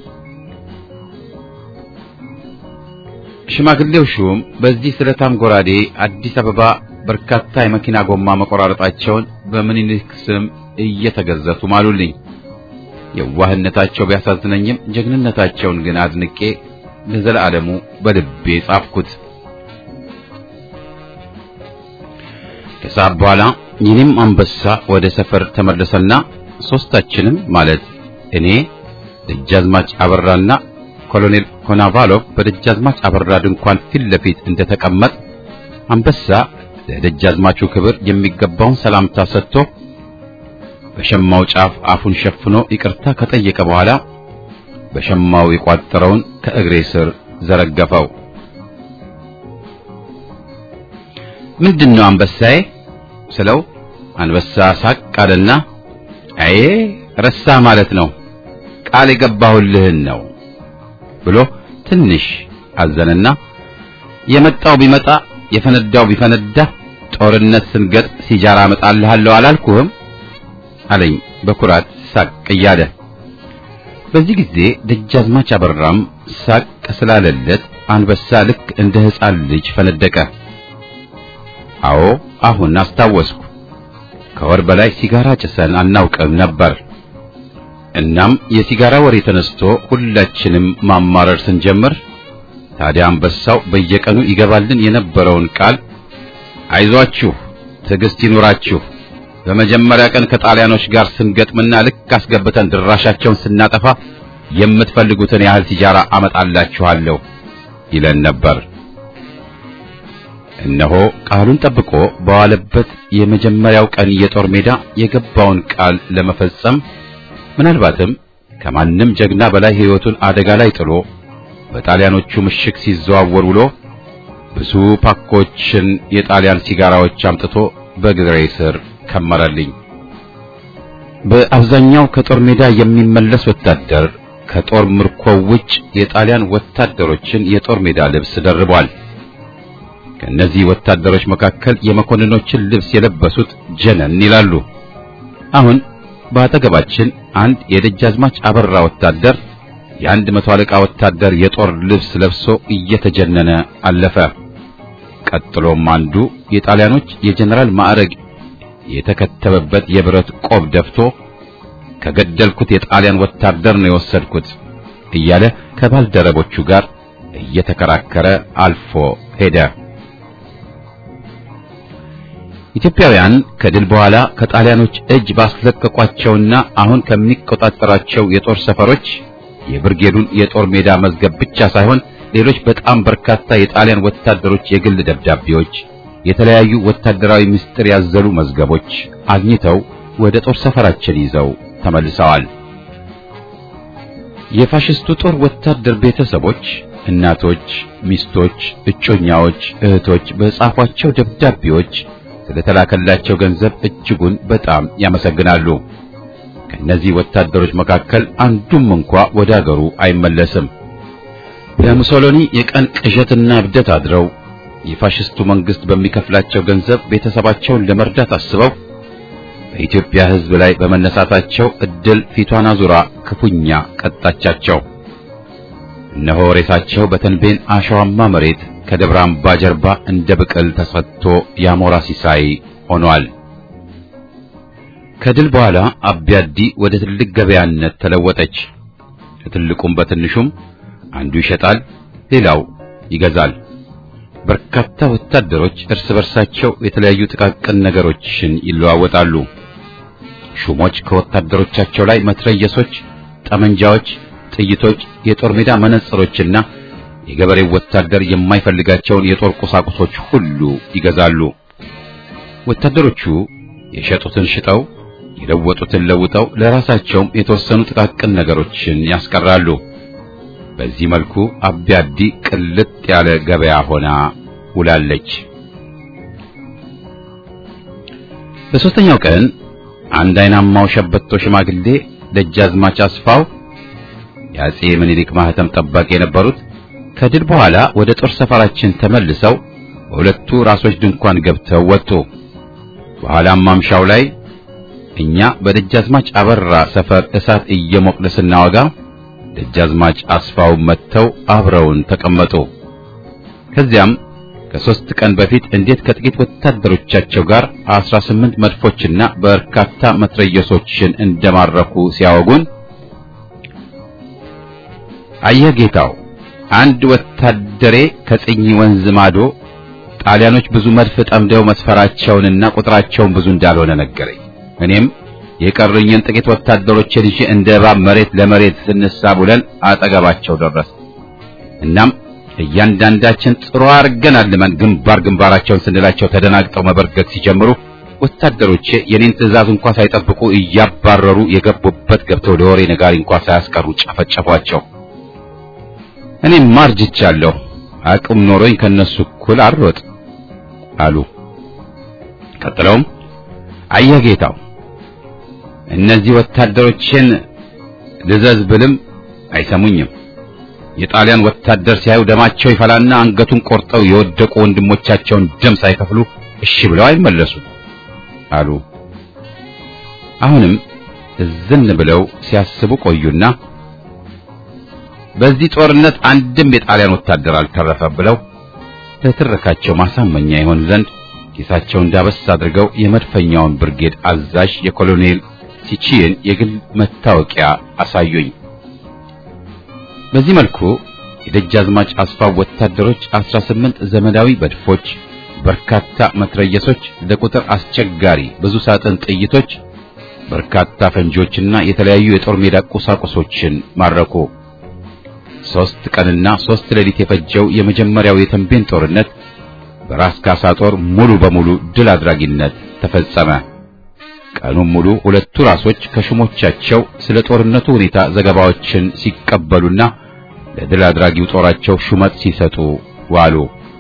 ሽማግሌው ሹም በዚህ ስለታም ጎራዴ አዲስ አበባ በርካታ የመኪና ጎማ መቆራረጣቸውን በምኒልክ ስም እየተገዘቱ ማሉልኝ። የዋህነታቸው ቢያሳዝነኝም ጀግንነታቸውን ግን አድንቄ ለዘላለሙ በልቤ ጻፍኩት። ከሰዓት በኋላ የኔም አንበሳ ወደ ሰፈር ተመለሰና ሶስታችንም ማለት እኔ፣ ደጃዝማች አበራና ኮሎኔል ኮናቫሎቭ በደጃዝማች አበራ ድንኳን ፊት ለፊት እንደተቀመጥ አንበሳ ለደጃዝማቹ ክብር የሚገባውን ሰላምታ ሰጥቶ በሸማው ጫፍ አፉን ሸፍኖ ይቅርታ ከጠየቀ በኋላ በሸማው የቋጠረውን ከእግሬ ስር ዘረገፈው። ምንድነው አንበሳዬ ስለው አንበሳ ሳቅ አለና አዬ ረሳ ማለት ነው ቃል የገባሁልህን ነው ብሎ ትንሽ አዘነና የመጣው ቢመጣ የፈነዳው ቢፈነዳ ጦርነት ስንገጥ ሲጃራ አመጣልሃለሁ አላልኩህም አለኝ በኩራት ሳቅ እያለ። በዚህ ጊዜ ደጃዝማች አበራም ሳቅ ስላለለት አንበሳ ልክ እንደ ሕፃን ልጅ ፈነደቀ። አዎ አሁን አስታወስኩ። ከወር በላይ ሲጋራ ጭሰን አናውቅም ነበር። እናም የሲጋራ ወሬ ተነስቶ ሁላችንም ማማረር ስንጀምር ታዲያ አንበሳው በየቀኑ ይገባልን የነበረውን ቃል አይዟችሁ፣ ትዕግስት ይኑራችሁ በመጀመሪያ ቀን ከጣሊያኖች ጋር ስንገጥምና ልክ አስገብተን ድራሻቸውን ስናጠፋ የምትፈልጉትን ያህል ሲጃራ አመጣላችኋለሁ ይለን ነበር። እነሆ ቃሉን ጠብቆ በዋለበት የመጀመሪያው ቀን የጦር ሜዳ የገባውን ቃል ለመፈጸም ምናልባትም ከማንም ጀግና በላይ ሕይወቱን አደጋ ላይ ጥሎ በጣሊያኖቹ ምሽግ ሲዘዋወር ውሎ ብዙ ፓኮችን የጣሊያን ሲጋራዎች አምጥቶ በግሬ ስር ከመረልኝ። በአብዛኛው ከጦር ሜዳ የሚመለስ ወታደር ከጦር ምርኮው ውጭ የጣሊያን ወታደሮችን የጦር ሜዳ ልብስ ደርቧል። ከእነዚህ ወታደሮች መካከል የመኮንኖችን ልብስ የለበሱት ጀነን ይላሉ። አሁን በአጠገባችን አንድ የደጃዝማች አበራ ወታደር የአንድ መቶ አለቃ ወታደር የጦር ልብስ ለብሶ እየተጀነነ አለፈ። ቀጥሎም አንዱ የጣሊያኖች የጀነራል ማዕረግ የተከተበበት የብረት ቆብ ደፍቶ ከገደልኩት የጣሊያን ወታደር ነው የወሰድኩት እያለ ከባልደረቦቹ ጋር እየተከራከረ አልፎ ሄደ። ኢትዮጵያውያን ከድል በኋላ ከጣሊያኖች እጅ ባስለቀቋቸውና አሁን ከሚቆጣጠራቸው የጦር ሰፈሮች የብርጌዱን የጦር ሜዳ መዝገብ ብቻ ሳይሆን ሌሎች በጣም በርካታ የጣሊያን ወታደሮች የግል ደብዳቤዎች፣ የተለያዩ ወታደራዊ ምስጢር ያዘሉ መዝገቦች አግኝተው ወደ ጦር ሰፈራችን ይዘው ተመልሰዋል። የፋሽስቱ ጦር ወታደር ቤተሰቦች እናቶች፣ ሚስቶች፣ እጮኛዎች፣ እህቶች በጻፏቸው ደብዳቤዎች ስለተላከላቸው ገንዘብ እጅጉን በጣም ያመሰግናሉ። ከእነዚህ ወታደሮች መካከል አንዱም እንኳ ወደ አገሩ አይመለስም። ለሙሶሎኒ የቀን ቅዠትና እብደት አድረው የፋሽስቱ መንግስት በሚከፍላቸው ገንዘብ ቤተሰባቸውን ለመርዳት አስበው በኢትዮጵያ ሕዝብ ላይ በመነሳታቸው እድል ፊቷን አዙራ ክፉኛ ቀጣቻቸው። እነሆ ሬሳቸው በተንቤን አሸዋማ መሬት ከደብረ አምባ ጀርባ እንደ ብቅል ተሰጥቶ የአሞራ ሲሳይ ሆኗል። ከድል በኋላ አቢያዲ ወደ ትልቅ ገበያነት ተለወጠች። ከትልቁም በትንሹም አንዱ ይሸጣል፣ ሌላው ይገዛል። በርካታ ወታደሮች እርስ በርሳቸው የተለያዩ ጥቃቅን ነገሮችን ይለዋወጣሉ። ሹሞች ከወታደሮቻቸው ላይ መትረየሶች፣ ጠመንጃዎች፣ ጥይቶች፣ የጦር ሜዳ መነጽሮችና የገበሬው ወታደር የማይፈልጋቸውን የጦር ቁሳቁሶች ሁሉ ይገዛሉ። ወታደሮቹ የሸጡትን ሽጠው የለወጡትን ለውጠው ለራሳቸውም የተወሰኑ ጥቃቅን ነገሮችን ያስቀራሉ። በዚህ መልኩ አቢያዲ ቅልጥ ያለ ገበያ ሆና ውላለች። በሦስተኛው ቀን አንድ አይናማው ሸበቶ ሽማግሌ ደጃዝማች አስፋው የአጼ ምኒልክ ማህተም ጠባቂ የነበሩት ከድል በኋላ ወደ ጦር ሰፈራችን ተመልሰው በሁለቱ ራሶች ድንኳን ገብተው ወጡ። በኋላም ማምሻው ላይ እኛ በደጃዝማች አበራ ሰፈር እሳት እየሞቅን ስናወጋ ደጃዝማች አስፋው መጥተው አብረውን ተቀመጡ። ከዚያም ከሦስት ቀን በፊት እንዴት ከጥቂት ወታደሮቻቸው ጋር አስራ ስምንት መድፎችና በርካታ መትረየሶችን እንደማረኩ ሲያወጉን አየህ ጌታው፣ አንድ ወታደሬ ከጽኝ ወንዝ ማዶ ጣሊያኖች ብዙ መድፍ ጠምደው መስፈራቸውንና ቁጥራቸውን ብዙ እንዳልሆነ ነገረኝ። እኔም የቀሩኝን ጥቂት ወታደሮችን ይዤ እንደ እባብ መሬት ለመሬት ስንሳብ ውለን አጠገባቸው ደረስ። እናም እያንዳንዳችን ጥሩ አድርገን አልመን ግንባር ግንባራቸውን ስንላቸው ተደናግጠው መበርገግ ሲጀምሩ ወታደሮቼ የኔን ትዕዛዝ እንኳ ሳይጠብቁ እያባረሩ የገቡበት ገብተው ለወሬ ነጋሪ እንኳ ሳያስቀሩ ጨፈጨፏቸው። እኔም ማርጅቻለሁ፣ አቅም ኖሮኝ ከነሱ እኩል አልሮጥ አሉ። ቀጥለውም አየህ ጌታው እነዚህ ወታደሮችን ልዘዝ ብልም አይሰሙኝም። የጣሊያን ወታደር ሲያዩ ደማቸው ይፈላና አንገቱን ቆርጠው የወደቁ ወንድሞቻቸውን ደም ሳይከፍሉ እሺ ብለው አይመለሱም አሉ። አሁንም እዝን ብለው ሲያስቡ ቆዩና በዚህ ጦርነት አንድም የጣሊያን ወታደር አልተረፈም ብለው ለትረካቸው ማሳመኛ ይሆን ዘንድ ኪሳቸውን ዳበስ አድርገው የመድፈኛውን ብርጌድ አዛዥ የኮሎኔል ሲቺን የግል መታወቂያ አሳዩኝ። በዚህ መልኩ የደጃዝማች አስፋው ወታደሮች 18 ዘመናዊ መድፎች፣ በርካታ መትረየሶች፣ ለቁጥር አስቸጋሪ ብዙ ሳጥን ጥይቶች፣ በርካታ ፈንጂዎችና የተለያዩ የጦር ሜዳ ቁሳቁሶችን ማረኩ። ሦስት ቀንና ሦስት ሌሊት የፈጀው የመጀመሪያው የተንቤን ጦርነት በራስ ካሳ ጦር ሙሉ በሙሉ ድል አድራጊነት ተፈጸመ። ቀኑን ሙሉ ሁለቱ ራሶች ከሹሞቻቸው ስለ ጦርነቱ ሁኔታ ዘገባዎችን ሲቀበሉና ለድል አድራጊው ጦራቸው ሹመት ሲሰጡ ዋሉ።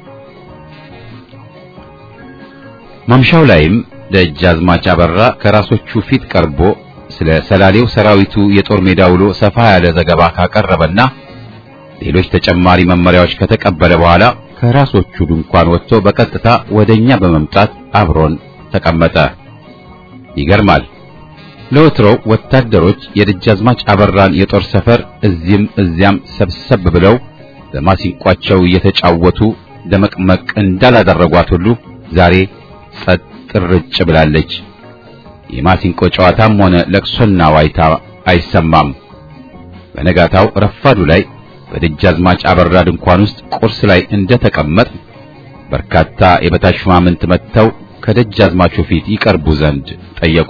ማምሻው ላይም ደጃዝማች አበራ ከራሶቹ ፊት ቀርቦ ስለ ሰላሌው ሰራዊቱ የጦር ሜዳ ውሎ ሰፋ ያለ ዘገባ ካቀረበና ሌሎች ተጨማሪ መመሪያዎች ከተቀበለ በኋላ ከራሶቹ ድንኳን ወጥቶ በቀጥታ ወደኛ በመምጣት አብሮን ተቀመጠ። ይገርማል። ለወትሮው ወታደሮች የደጃዝማች አበራን የጦር ሰፈር እዚህም እዚያም ሰብሰብ ብለው በማሲንቋቸው እየተጫወቱ ደመቅመቅ እንዳላደረጓት ሁሉ ዛሬ ጸጥ ርጭ ብላለች። የማሲንቆ ጨዋታም ሆነ ለቅሶና ዋይታ አይሰማም። በነጋታው ረፋዱ ላይ በደጃዝማች አበራ ድንኳን ውስጥ ቁርስ ላይ እንደተቀመጥ በርካታ የበታች ሹማምንት መጥተው ከደጃዝማቹ ፊት ይቀርቡ ዘንድ ጠየቁ።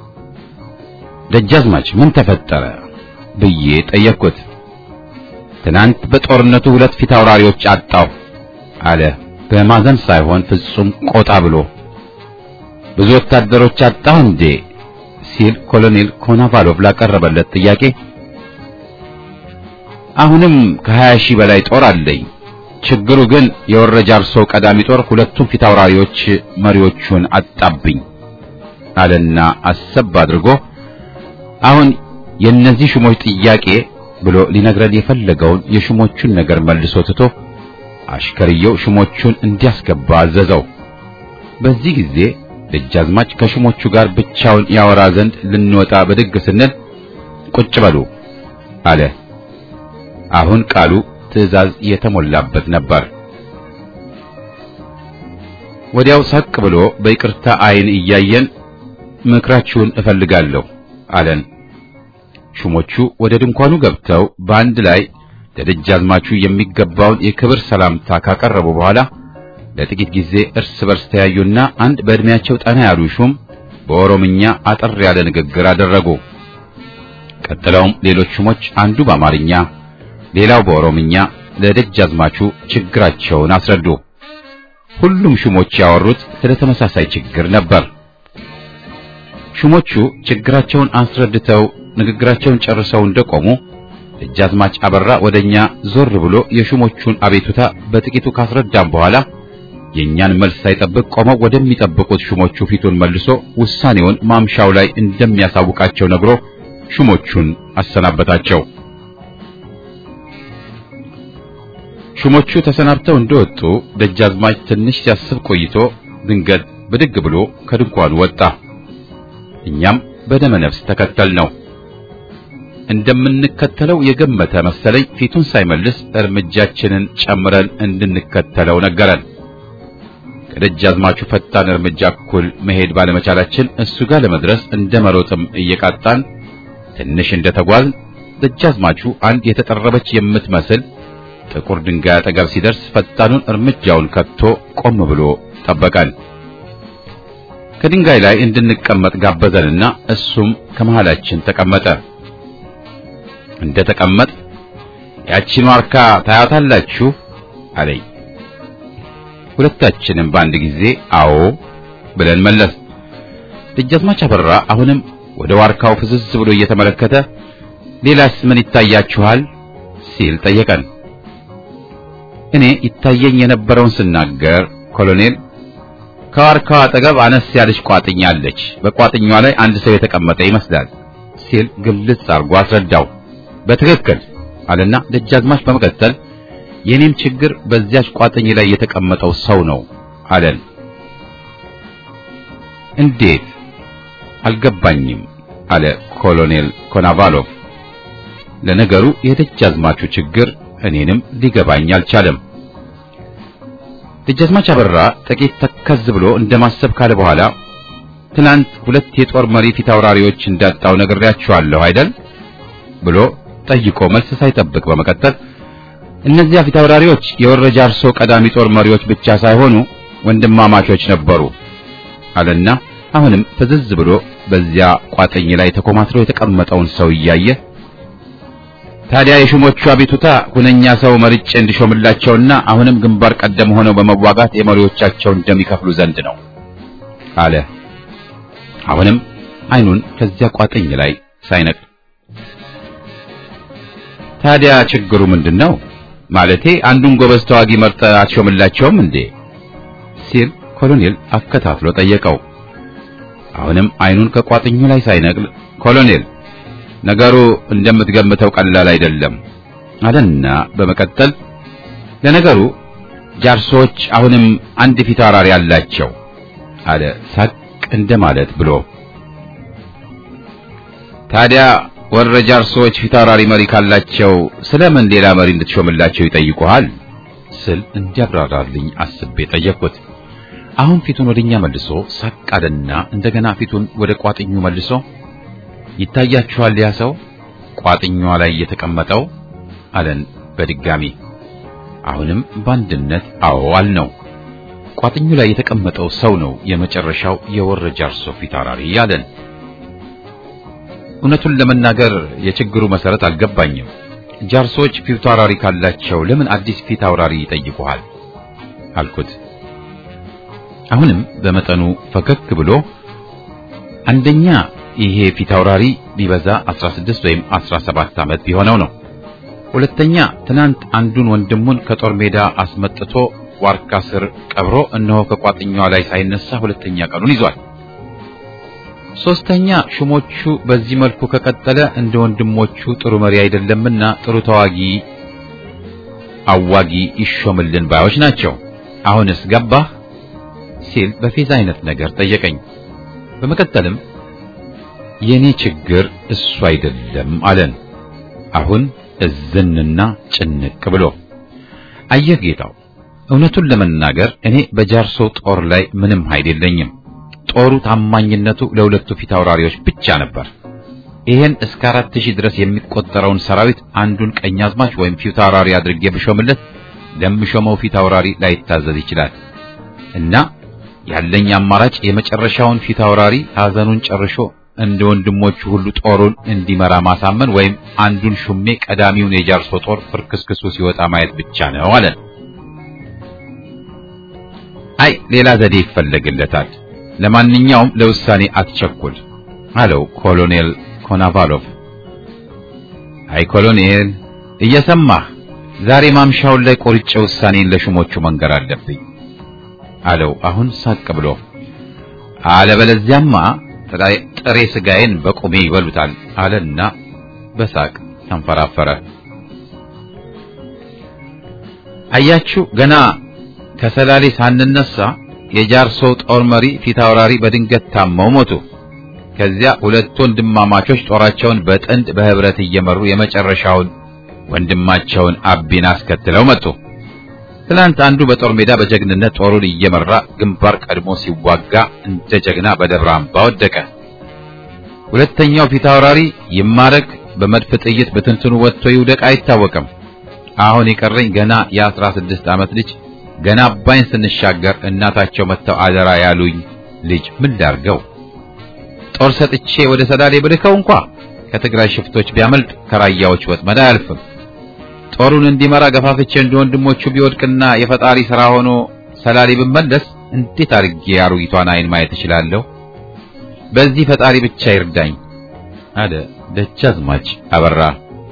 ደጃዝማች ምን ተፈጠረ ብዬ ጠየቅኩት። ትናንት በጦርነቱ ሁለት ፊት አውራሪዎች አጣሁ አለ በማዘን ሳይሆን ፍጹም ቆጣ ብሎ። ብዙ ወታደሮች አጣሁ እንዴ ሲል ኮሎኔል ኮናቫሎቭ ላቀረበለት ጥያቄ አሁንም ከሀያ ሺህ በላይ ጦር አለኝ። ችግሩ ግን የወረጃ አርሶ ቀዳሚ ጦር ሁለቱም ፊት አውራሪዎች መሪዎቹን አጣብኝ አለና አሰብ አድርጎ አሁን የእነዚህ ሹሞች ጥያቄ ብሎ ሊነግረን የፈለገውን የሹሞቹን ነገር መልሶ ትቶ አሽከርየው ሹሞቹን እንዲያስገባ አዘዘው። በዚህ ጊዜ ደጃዝማች ከሹሞቹ ጋር ብቻውን ያወራ ዘንድ ልንወጣ ብድግ ስንል ቁጭ በሉ አለ። አሁን ቃሉ ትዕዛዝ የተሞላበት ነበር። ወዲያው ሳቅ ብሎ በይቅርታ ዓይን እያየን ምክራችሁን እፈልጋለሁ አለን። ሹሞቹ ወደ ድንኳኑ ገብተው በአንድ ላይ ለደጃዝማቹ የሚገባውን የክብር ሰላምታ ካቀረቡ በኋላ ለጥቂት ጊዜ እርስ በርስ ተያዩና አንድ በዕድሜያቸው ጠና ያሉ ሹም በኦሮምኛ አጠር ያለ ንግግር አደረጉ። ቀጥለውም ሌሎች ሹሞች አንዱ በአማርኛ ሌላው በኦሮምኛ ለደጃዝማቹ ችግራቸውን አስረዱ። ሁሉም ሹሞች ያወሩት ስለ ተመሳሳይ ችግር ነበር። ሹሞቹ ችግራቸውን አስረድተው ንግግራቸውን ጨርሰው እንደቆሙ ደጃዝማች አበራ ወደኛ ዞር ብሎ የሹሞቹን አቤቱታ በጥቂቱ ካስረዳም በኋላ የእኛን መልስ ሳይጠብቅ ቆመው ወደሚጠብቁት ሹሞቹ ፊቱን መልሶ ውሳኔውን ማምሻው ላይ እንደሚያሳውቃቸው ነግሮ ሹሞቹን አሰናበታቸው። ሹሞቹ ተሰናብተው እንደወጡ ደጃዝማች ትንሽ ሲያስብ ቆይቶ ድንገት ብድግ ብሎ ከድንኳኑ ወጣ። እኛም በደመ ነፍስ ተከተል ነው። እንደምንከተለው የገመተ መሰለኝ ፊቱን ሳይመልስ እርምጃችንን ጨምረን እንድንከተለው ነገረን። ከደጃዝማቹ ፈጣን እርምጃ እኩል መሄድ ባለመቻላችን እሱ ጋር ለመድረስ እንደ መሮጥም እየቃጣን ትንሽ እንደተጓዝ ደጃዝማቹ አንድ የተጠረበች የምትመስል ጥቁር ድንጋይ አጠገብ ሲደርስ ፈጣኑን እርምጃውን ከቶ ቆም ብሎ ጠበቀን። ከድንጋይ ላይ እንድንቀመጥ ጋበዘንና እሱም ከመሃላችን ተቀመጠ። እንደ ተቀመጥ ያቺን ዋርካ ታያታላችሁ አለኝ። ሁለታችንም በአንድ ጊዜ አዎ ብለን መለስ። ደጃዝማች አበራ አሁንም ወደ ዋርካው ፍዝዝ ብሎ እየተመለከተ ሌላስ ምን ይታያችኋል ሲል ጠየቀን። እኔ ይታየኝ የነበረውን ስናገር ኮሎኔል ከዋርካው አጠገብ አነስ ያለች ቋጥኛ አለች፣ በቋጥኛዋ ላይ አንድ ሰው የተቀመጠ ይመስላል ሲል ግልጽ አድርጎ አስረዳው። በትክክል አለና ደጃዝማች በመቀጠል የኔም ችግር በዚያች ቋጥኝ ላይ የተቀመጠው ሰው ነው አለን። እንዴት አልገባኝም አለ ኮሎኔል ኮናቫሎቭ። ለነገሩ የደጃዝማቹ ችግር እኔንም ሊገባኝ አልቻለም። ደጃዝማች አበራ ጥቂት ተከዝ ብሎ እንደማሰብ ካለ በኋላ ትናንት ሁለት የጦር መሪ ፊት አውራሪዎች እንዳጣው ነግሬያችኋለሁ አይደል ብሎ ጠይቆ መልስ ሳይጠብቅ በመቀጠል እነዚያ ፊት አውራሪዎች የወረጃ አርሶ ቀዳሚ ጦር መሪዎች ብቻ ሳይሆኑ ወንድማማቾች ነበሩ አለና አሁንም ፍዝዝ ብሎ በዚያ ቋጥኝ ላይ ተኮማትሮ የተቀመጠውን ሰው እያየ ታዲያ የሹሞቹ አቤቱታ ሁነኛ ሰው መርጬ እንዲሾምላቸውና አሁንም ግንባር ቀደም ሆነው በመዋጋት የመሪዎቻቸውን እንደሚከፍሉ ዘንድ ነው አለ። አሁንም አይኑን ከዚያ ቋጥኝ ላይ ሳይነቅ ታዲያ ችግሩ ምንድን ነው? ማለቴ አንዱን ጎበዝ ተዋጊ መርጠ አትሾምላቸውም እንዴ? ሲል ኮሎኔል አከታትሎ ጠየቀው። አሁንም አይኑን ከቋጥኙ ላይ ሳይነቅል ኮሎኔል ነገሩ እንደምትገምተው ቀላል አይደለም አለና በመቀጠል ለነገሩ ጃርሶች አሁንም አንድ ፊት አውራሪ አላቸው አለ ሳቅ እንደማለት ብሎ ታዲያ ወረ ጃርሶች ፊት አውራሪ መሪ ካላቸው ስለምን ሌላ መሪ እንድትሾምላቸው ይጠይቁሃል ስል እንዲያብራራልኝ አስቤ ጠየቅኩት አሁን ፊቱን ወደኛ መልሶ ሳቅ አለና እንደገና ፊቱን ወደ ቋጥኙ መልሶ ይታያችኋል ያ ሰው ቋጥኛዋ ላይ የተቀመጠው አለን በድጋሚ አሁንም በአንድነት አዎ አልነው ቋጥኙ ላይ የተቀመጠው ሰው ነው የመጨረሻው የወረ ጃርሶ ፊት አውራሪ አለን እውነቱን ለመናገር የችግሩ መሰረት አልገባኝም ጃርሶች ፊት አውራሪ ካላቸው ለምን አዲስ ፊት አውራሪ ይጠይቁሃል አልኩት አሁንም በመጠኑ ፈገግ ብሎ አንደኛ ይሄ ፊት አውራሪ ቢበዛ 16 ወይም 17 ዓመት ቢሆነው ነው ሁለተኛ ትናንት አንዱን ወንድሙን ከጦር ሜዳ አስመጥቶ ዋርካ ስር ቀብሮ እነሆ ከቋጥኛዋ ላይ ሳይነሳ ሁለተኛ ቀኑን ይዟል። ሶስተኛ ሹሞቹ በዚህ መልኩ ከቀጠለ እንደ ወንድሞቹ ጥሩ መሪ አይደለምና ጥሩ ተዋጊ አዋጊ ይሾምልን ባዮች ናቸው። አሁንስ ገባህ ሲል በፌዝ አይነት ነገር ጠየቀኝ። በመቀጠልም የኔ ችግር እሱ አይደለም አለን። አሁን እዝንና ጭንቅ ብሎ አየህ ጌታው፣ እውነቱን ለመናገር እኔ በጃርሶ ጦር ላይ ምንም ኃይል የለኝም። ጦሩ ታማኝነቱ ለሁለቱ ፊት አውራሪዎች ብቻ ነበር። ይሄን እስከ አራት ሺህ ድረስ የሚቆጠረውን ሰራዊት አንዱን ቀኛዝማች ወይም ፊት አውራሪ አድርጌ ብሾምለት ለምሾመው ፊት አውራሪ ላይታዘዝ ይችላል እና ያለኝ አማራጭ የመጨረሻውን ፊት አውራሪ ሐዘኑን ጨርሾ እንደ ወንድሞቹ ሁሉ ጦሩን እንዲመራ ማሳመን ወይም አንዱን ሹሜ ቀዳሚውን የጃርሶ ጦር ፍርክስክሱ ሲወጣ ማየት ብቻ ነው አለን። አይ ሌላ ዘዴ ይፈለግለታል። ለማንኛውም ለውሳኔ አትቸኩል አለው ኮሎኔል ኮናቫሎቭ። አይ ኮሎኔል እየሰማህ ዛሬ ማምሻውን ላይ ቆርጬ ውሳኔን ለሹሞቹ መንገር አለብኝ አለው አሁን ሳቅ ብሎ። አለበለዚያማ ጥሬ ስጋዬን በቁሜ ይበሉታል አለና በሳቅ ተንፈራፈረ። አያችሁ ገና ከሰላሌ ሳንነሳ የጃርሶ ጦር መሪ ፊት አውራሪ በድንገት ታመው ሞቱ። ከዚያ ሁለት ወንድማማቾች ጦራቸውን በጥንድ በህብረት እየመሩ የመጨረሻውን ወንድማቸውን አቢን አስከትለው መጡ። ትናንት አንዱ በጦር ሜዳ በጀግንነት ጦሩን እየመራ ግንባር ቀድሞ ሲዋጋ እንደ ጀግና በደብረ አምባ ወደቀ። ሁለተኛው ፊት አውራሪ ይማረክ በመድፍ ጥይት በትንትኑ ወጥቶ ይውደቅ አይታወቅም። አሁን የቀረኝ ገና የአስራ ስድስት ዓመት ልጅ ገና አባይን ስንሻገር እናታቸው መጥተው አደራ ያሉኝ ልጅ ምን ላርገው? ጦር ሰጥቼ ወደ ሰላሌ ብልከው እንኳ ከትግራይ ሽፍቶች ቢያመልጥ ከራያዎች ወጥመድ አያልፍም። ጦሩን እንዲመራ ገፋፍቼ እንደ ወንድሞቹ ቢወድቅና የፈጣሪ ሥራ ሆኖ ሰላሌ ብመለስ እንዴት አድርጌ አሮጊቷን አይን ማየት እችላለሁ? በዚህ ፈጣሪ ብቻ ይርዳኝ አለ ደጃዝማች አበራ።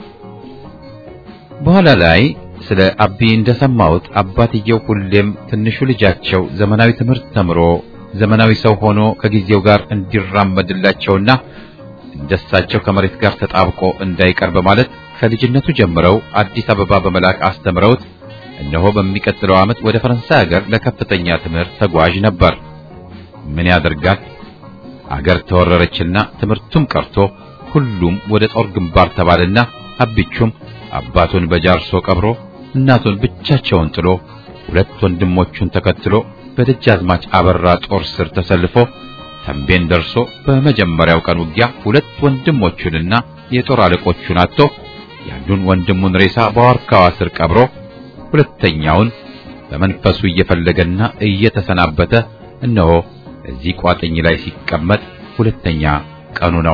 በኋላ ላይ ስለ አቢ እንደሰማሁት አባትየው ሁሌም ትንሹ ልጃቸው ዘመናዊ ትምህርት ተምሮ ዘመናዊ ሰው ሆኖ ከጊዜው ጋር እንዲራመድላቸውና እንደሳቸው ከመሬት ጋር ተጣብቆ እንዳይቀር በማለት ከልጅነቱ ጀምረው አዲስ አበባ በመላክ አስተምረውት እነሆ በሚቀጥለው ዓመት ወደ ፈረንሳይ ሀገር ለከፍተኛ ትምህርት ተጓዥ ነበር። ምን ያደርጋል አገር ተወረረችና ትምህርቱም ቀርቶ ሁሉም ወደ ጦር ግንባር ተባለና አብቹም አባቱን በጃርሶ ቀብሮ እናቱን ብቻቸውን ጥሎ ሁለት ወንድሞቹን ተከትሎ በደጃዝማች አበራ ጦር ስር ተሰልፎ ተንቤን ደርሶ በመጀመሪያው ቀን ውጊያ ሁለት ወንድሞቹንና የጦር አለቆቹን አጥቶ ያንዱን ወንድሙን ሬሳ በዋርካዋ ስር ቀብሮ ሁለተኛውን በመንፈሱ እየፈለገና እየተሰናበተ እነሆ እዚህ ቋጥኝ ላይ ሲቀመጥ ሁለተኛ ቀኑ ነው።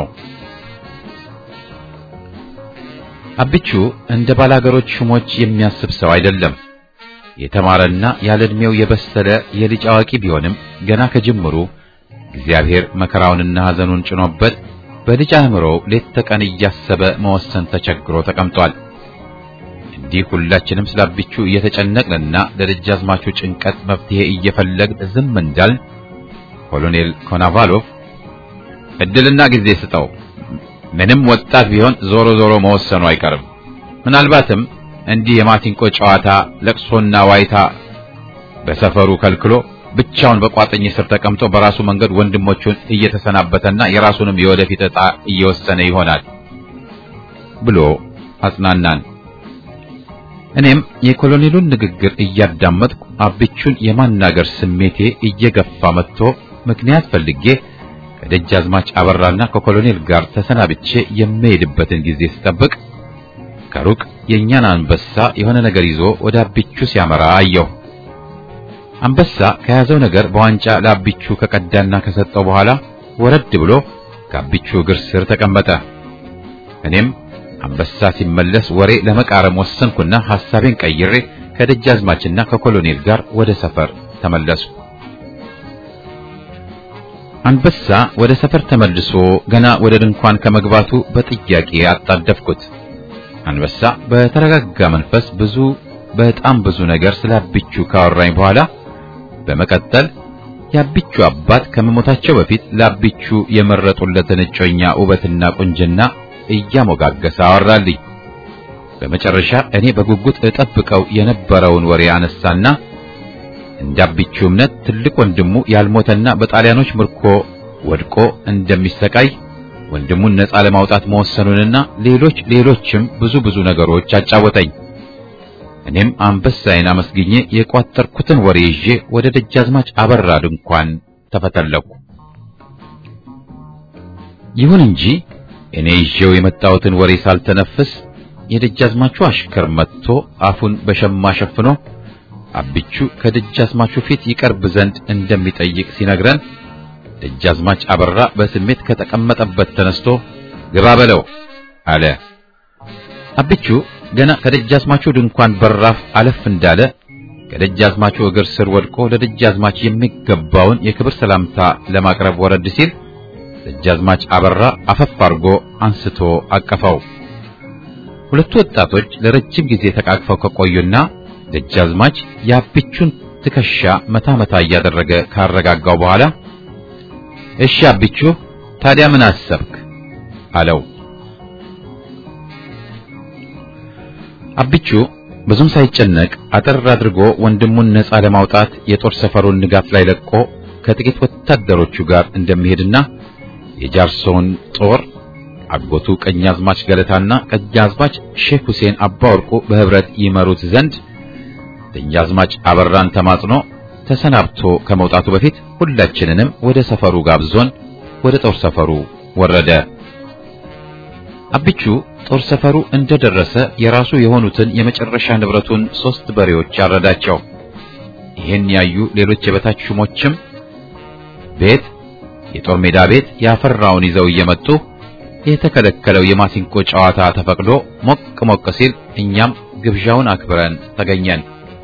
አብቹ እንደ ባላገሮች ሹሞች የሚያስብ ሰው አይደለም። የተማረና ያለ ዕድሜው የበሰለ የልጅ አዋቂ ቢሆንም ገና ከጅምሩ እግዚአብሔር መከራውንና ሐዘኑን ጭኖበት በልጅ አእምሮ ሌት ተቀን እያሰበ መወሰን ተቸግሮ ተቀምጧል። እንዲህ ሁላችንም ስለ አብቹ እየተጨነቅንና ለደጃዝማቹ ጭንቀት መፍትሄ እየፈለግን ዝም እንዳልን ኮሎኔል ኮናቫሎቭ እድልና ጊዜ ስጠው ምንም ወጣት ቢሆን ዞሮ ዞሮ መወሰኑ አይቀርም። ምናልባትም እንዲህ የማሲንቆ ጨዋታ ለቅሶና ዋይታ በሰፈሩ ከልክሎ ብቻውን በቋጥኝ ስር ተቀምጦ በራሱ መንገድ ወንድሞቹን እየተሰናበተና የራሱንም የወደፊት ዕጣ እየወሰነ ይሆናል ብሎ አጽናናን። እኔም የኮሎኔሉን ንግግር እያዳመጥኩ አብቹን የማናገር ስሜቴ እየገፋ መጥቶ ምክንያት ፈልጌ ከደጃዝማች አበራና ከኮሎኔል ጋር ተሰናብቼ የምሄድበትን ጊዜ ስጠብቅ ከሩቅ የእኛን አንበሳ የሆነ ነገር ይዞ ወደ አብቹ ሲያመራ አየሁ። አንበሳ ከያዘው ነገር በዋንጫ ለአብቹ ከቀዳና ከሰጠው በኋላ ወረድ ብሎ ከአብቹ እግር ስር ተቀመጠ። እኔም አንበሳ ሲመለስ ወሬ ለመቃረም ወሰንኩና ሐሳቤን ቀይሬ ከደጃዝማችና ከኮሎኔል ጋር ወደ ሰፈር ተመለስኩ። አንበሳ ወደ ሰፈር ተመልሶ ገና ወደ ድንኳን ከመግባቱ በጥያቄ አጣደፍኩት። አንበሳ በተረጋጋ መንፈስ ብዙ በጣም ብዙ ነገር ስለ አቢቹ ካወራኝ በኋላ በመቀጠል የአቢቹ አባት ከመሞታቸው በፊት ለአቢቹ የመረጡለትን እጮኛ ውበትና ቁንጅና እያሞጋገሰ አወራልኝ። በመጨረሻ እኔ በጉጉት እጠብቀው የነበረውን ወሬ አነሳና እንደ አቢቹ እምነት ትልቅ ወንድሙ ያልሞተና በጣሊያኖች ምርኮ ወድቆ እንደሚሰቃይ ወንድሙን ነፃ ለማውጣት መወሰኑንና ሌሎች ሌሎችም ብዙ ብዙ ነገሮች አጫወተኝ። እኔም አንበሳዬን አመስግኜ የቋጠርኩትን ወሬ ይዤ ወደ ደጃዝማች አበራ ድንኳን ተፈተለኩ። ይሁን እንጂ እኔ ይዤው የመጣሁትን ወሬ ሳልተነፍስ የደጃዝማቹ አሽከር መጥቶ አፉን በሸማ ሸፍኖ አቢቹ ከደጃዝማቹ ፊት ይቀርብ ዘንድ እንደሚጠይቅ ሲነግረን ደጃዝማች አበራ በስሜት ከተቀመጠበት ተነስቶ ግባ በለው አለ። አቢቹ ገና ከደጃዝማቹ ድንኳን በራፍ አለፍ እንዳለ ከደጃዝማቹ እግር ስር ወድቆ ለደጃዝማች የሚገባውን የክብር ሰላምታ ለማቅረብ ወረድ ሲል ደጃዝማች አበራ አፈፍ አድርጎ አንስቶ አቀፈው። ሁለቱ ወጣቶች ለረጅም ጊዜ ተቃቅፈው ከቆዩና ደጃዝማች የአቢቹን ትከሻ መታ መታ እያደረገ ካረጋጋው በኋላ እሺ አቢቹ ታዲያ ምን አሰብክ? አለው። አቢቹ ብዙም ሳይጨነቅ አጠር አድርጎ ወንድሙን ነፃ ለማውጣት የጦር ሰፈሩን ንጋት ላይ ለቆ ከጥቂት ወታደሮቹ ጋር እንደሚሄድና የጃርሶውን ጦር አጎቱ ቀኛዝማች ገለታና ቀኛዝማች ሼክ ሁሴን አባወርቁ በህብረት ይመሩት ዘንድ ደጃዝማች አበራን ተማጽኖ ተሰናብቶ ከመውጣቱ በፊት ሁላችንንም ወደ ሰፈሩ ጋብዞን ወደ ጦር ሰፈሩ ወረደ። አቢቹ ጦር ሰፈሩ እንደደረሰ የራሱ የሆኑትን የመጨረሻ ንብረቱን ሶስት በሬዎች ያረዳቸው። ይህን ያዩ ሌሎች የበታች ሹሞችም ቤት የጦር ሜዳ ቤት ያፈራውን ይዘው እየመጡ የተከለከለው የማሲንቆ ጨዋታ ተፈቅዶ ሞቅ ሞቅ ሲል እኛም ግብዣውን አክብረን ተገኘን።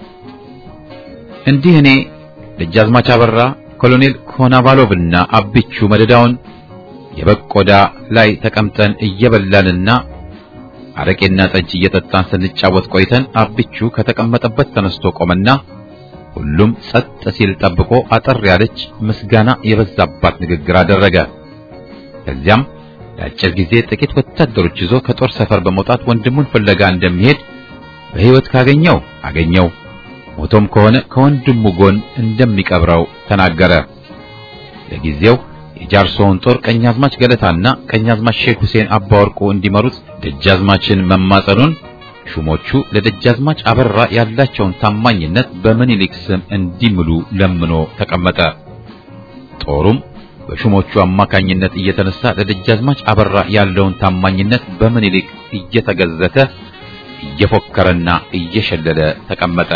እንዲህ እኔ ደጃዝማች አበራ፣ ኮሎኔል ኮናቫሎቭና አቢቹ መደዳውን የበቆዳ ላይ ተቀምጠን እየበላንና አረቄና ጠጅ እየጠጣን ስንጫወት ቆይተን አቢቹ ከተቀመጠበት ተነስቶ ቆመና ሁሉም ጸጥ ሲል ጠብቆ አጠር ያለች ምስጋና የበዛባት ንግግር አደረገ። ከዚያም ለአጭር ጊዜ ጥቂት ወታደሮች ይዞ ከጦር ሰፈር በመውጣት ወንድሙን ፍለጋ እንደሚሄድ በሕይወት ካገኘው አገኘው ሞቶም ከሆነ ከወንድሙ ጎን እንደሚቀብረው ተናገረ። ለጊዜው የጃርሶውን ጦር ቀኛዝማች ገለታና ቀኛዝማች ሼክ ሁሴን አባወርቁ እንዲመሩት ደጃዝማችን መማጸኑን ሹሞቹ ለደጃዝማች አበራ ያላቸውን ታማኝነት በምኒልክ ስም እንዲምሉ ለምኖ ተቀመጠ። ጦሩም በሹሞቹ አማካኝነት እየተነሳ ለደጃዝማች አበራ ያለውን ታማኝነት በምኒልክ እየተገዘተ እየፎከረና እየሸለለ ተቀመጠ።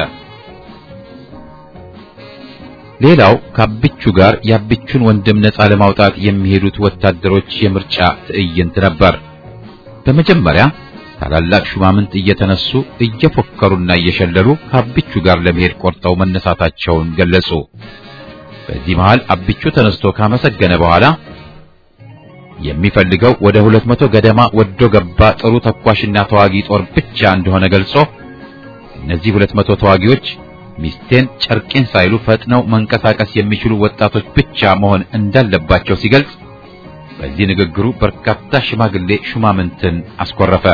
ሌላው ከአቢቹ ጋር የአቢቹን ወንድም ነፃ ለማውጣት የሚሄዱት ወታደሮች የምርጫ ትዕይንት ነበር። በመጀመሪያ ታላላቅ ሹማምንት እየተነሱ እየፎከሩና እየሸለሉ ከአቢቹ ጋር ለመሄድ ቆርጠው መነሳታቸውን ገለጹ። በዚህ መሃል አቢቹ ተነስቶ ካመሰገነ በኋላ የሚፈልገው ወደ ሁለት መቶ ገደማ ወዶ ገባ ጥሩ ተኳሽና ተዋጊ ጦር ብቻ እንደሆነ ገልጾ እነዚህ ሁለት መቶ ተዋጊዎች ሚስቴን ጨርቄን ሳይሉ ፈጥነው መንቀሳቀስ የሚችሉ ወጣቶች ብቻ መሆን እንዳለባቸው ሲገልጽ በዚህ ንግግሩ በርካታ ሽማግሌ ሹማምንትን አስኮረፈ።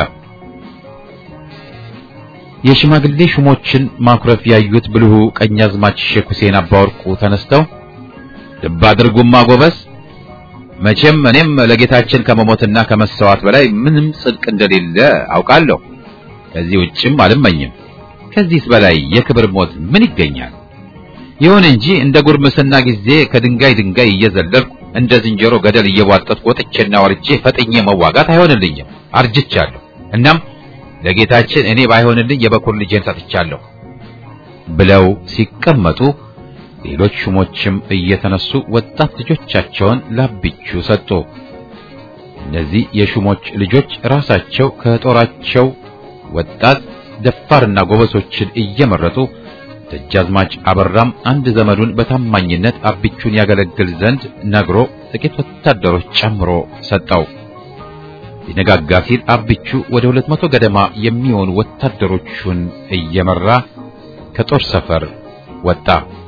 የሽማግሌ ሹሞችን ማኩረፍ ያዩት ብልሁ ቀኛዝማች ሼክ ሁሴን አባወርቁ ተነስተው ልብ አድርጉማ ጎበዝ፣ መቼም እኔም ለጌታችን ከመሞትና ከመሰዋት በላይ ምንም ጽድቅ እንደሌለ አውቃለሁ። ከዚህ ውጭም አልመኝም። ከዚህስ በላይ የክብር ሞት ምን ይገኛል? ይሁን እንጂ እንደ ጉርምስና ጊዜ ከድንጋይ ድንጋይ እየዘለልኩ እንደ ዝንጀሮ ገደል እየቧጠጥኩ ወጥቼና ወርጄ ፈጥኜ መዋጋት አይሆንልኝም፣ አርጅቻለሁ። እናም ለጌታችን እኔ ባይሆንልኝ የበኩር ልጄን ሰጥቻለሁ ብለው ሲቀመጡ ሌሎች ሹሞችም እየተነሱ ወጣት ልጆቻቸውን ላቢቹ ሰጡ። እነዚህ የሹሞች ልጆች ራሳቸው ከጦራቸው ወጣት ደፋርና ጎበሶችን እየመረጡ ደጃዝማች አበራም አንድ ዘመዱን በታማኝነት አቢቹን ያገለግል ዘንድ ነግሮ ጥቂት ወታደሮች ጨምሮ ሰጠው። ሊነጋጋ ሲል አብቹ ወደ ሁለት መቶ ገደማ የሚሆኑ ወታደሮቹን እየመራ ከጦር ሰፈር ወጣ።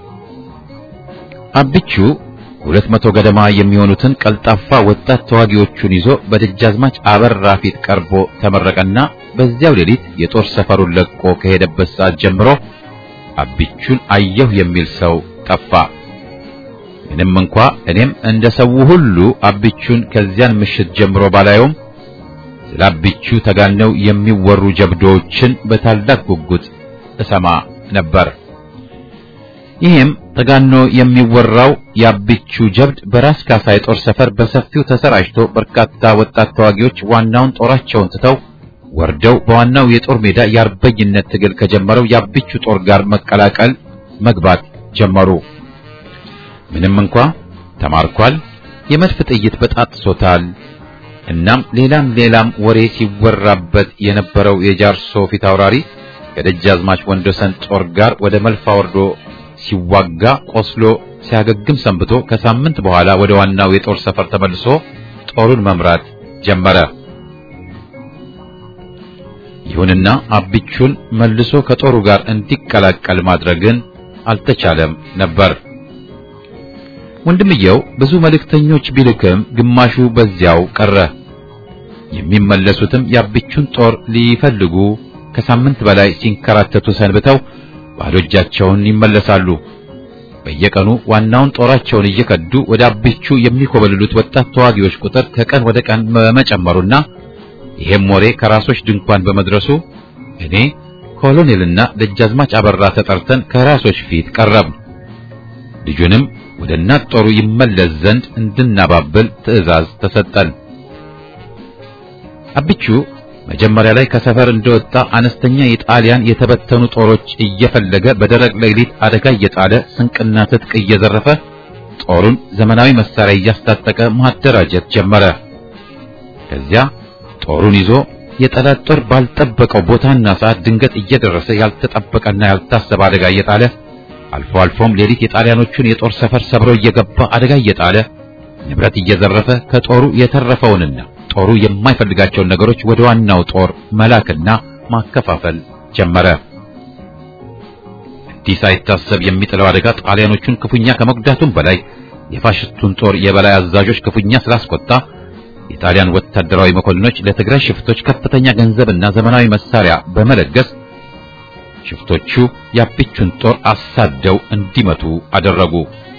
አብቹ ሁለት መቶ ገደማ የሚሆኑትን ቀልጣፋ ወጣት ተዋጊዎቹን ይዞ በደጃዝማች አበራ ፊት ቀርቦ ተመረቀና በዚያው ሌሊት የጦር ሰፈሩን ለቆ ከሄደበት ሰዓት ጀምሮ አብቹን አየሁ የሚል ሰው ጠፋ። ምንም እንኳ እኔም እንደ ሰው ሁሉ አብቹን ከዚያን ምሽት ጀምሮ ባላየውም ስለ አብቹ ተጋነው የሚወሩ ጀብዶዎችን በታላቅ ጉጉት እሰማ ነበር። ይህም ተጋኖ የሚወራው የአብቹ ጀብድ በራስ ካሳ የጦር ሰፈር በሰፊው ተሰራጭቶ በርካታ ወጣት ተዋጊዎች ዋናውን ጦራቸውን ትተው ወርደው በዋናው የጦር ሜዳ የአርበኝነት ትግል ከጀመረው የአብቹ ጦር ጋር መቀላቀል መግባት ጀመሩ። ምንም እንኳ ተማርኳል፣ የመድፍ ጥይት በጣጥሶታል፣ እናም ሌላም ሌላም ወሬ ሲወራበት የነበረው የጃርሶ ፊት አውራሪ ከደጃዝማች ወንዶሰን ጦር ጋር ወደ መልፋ ወርዶ ሲዋጋ ቆስሎ ሲያገግም ሰንብቶ ከሳምንት በኋላ ወደ ዋናው የጦር ሰፈር ተመልሶ ጦሩን መምራት ጀመረ። ይሁንና አብቹን መልሶ ከጦሩ ጋር እንዲቀላቀል ማድረግን አልተቻለም ነበር። ወንድምየው ብዙ መልእክተኞች ቢልክም ግማሹ በዚያው ቀረ። የሚመለሱትም የአብቹን ጦር ሊፈልጉ ከሳምንት በላይ ሲንከራተቱ ሰንብተው ባዶ እጃቸውን ይመለሳሉ። በየቀኑ ዋናውን ጦራቸውን እየከዱ ወደ አብቹ የሚኮበልሉት ወጣት ተዋጊዎች ቁጥር ከቀን ወደ ቀን በመጨመሩና ይሄም ወሬ ከራሶች ድንኳን በመድረሱ እኔ ኮሎኔልና ደጃዝማች አበራ ተጠርተን ከራሶች ፊት ቀረብ። ልጁንም ወደ እናት ጦሩ ይመለስ ዘንድ እንድናባብል ትዕዛዝ ተሰጠን። አብቹ መጀመሪያ ላይ ከሰፈር እንደወጣ አነስተኛ የጣሊያን የተበተኑ ጦሮች እየፈለገ በደረቅ ሌሊት አደጋ እየጣለ ስንቅና ትጥቅ እየዘረፈ ጦሩን ዘመናዊ መሳሪያ እያስታጠቀ ማደራጀት ጀመረ። ከዚያ ጦሩን ይዞ የጠላት ጦር ባልጠበቀው ቦታና ሰዓት ድንገት እየደረሰ ያልተጠበቀና ያልታሰበ አደጋ እየጣለ አልፎ አልፎም ሌሊት የጣሊያኖቹን የጦር ሰፈር ሰብሮ እየገባ አደጋ እየጣለ ንብረት እየዘረፈ ከጦሩ የተረፈውንና ጦሩ የማይፈልጋቸውን ነገሮች ወደ ዋናው ጦር መላክና ማከፋፈል ጀመረ። እንዲህ ሳይታሰብ የሚጥለው አደጋ ጣሊያኖቹን ክፉኛ ከመጉዳቱም በላይ የፋሽስቱን ጦር የበላይ አዛዦች ክፉኛ ስላስቆጣ የጣሊያን ወታደራዊ መኮንኖች ለትግራይ ሽፍቶች ከፍተኛ ገንዘብና ዘመናዊ መሳሪያ በመለገስ ሽፍቶቹ የአብቹን ጦር አሳደው እንዲመቱ አደረጉ።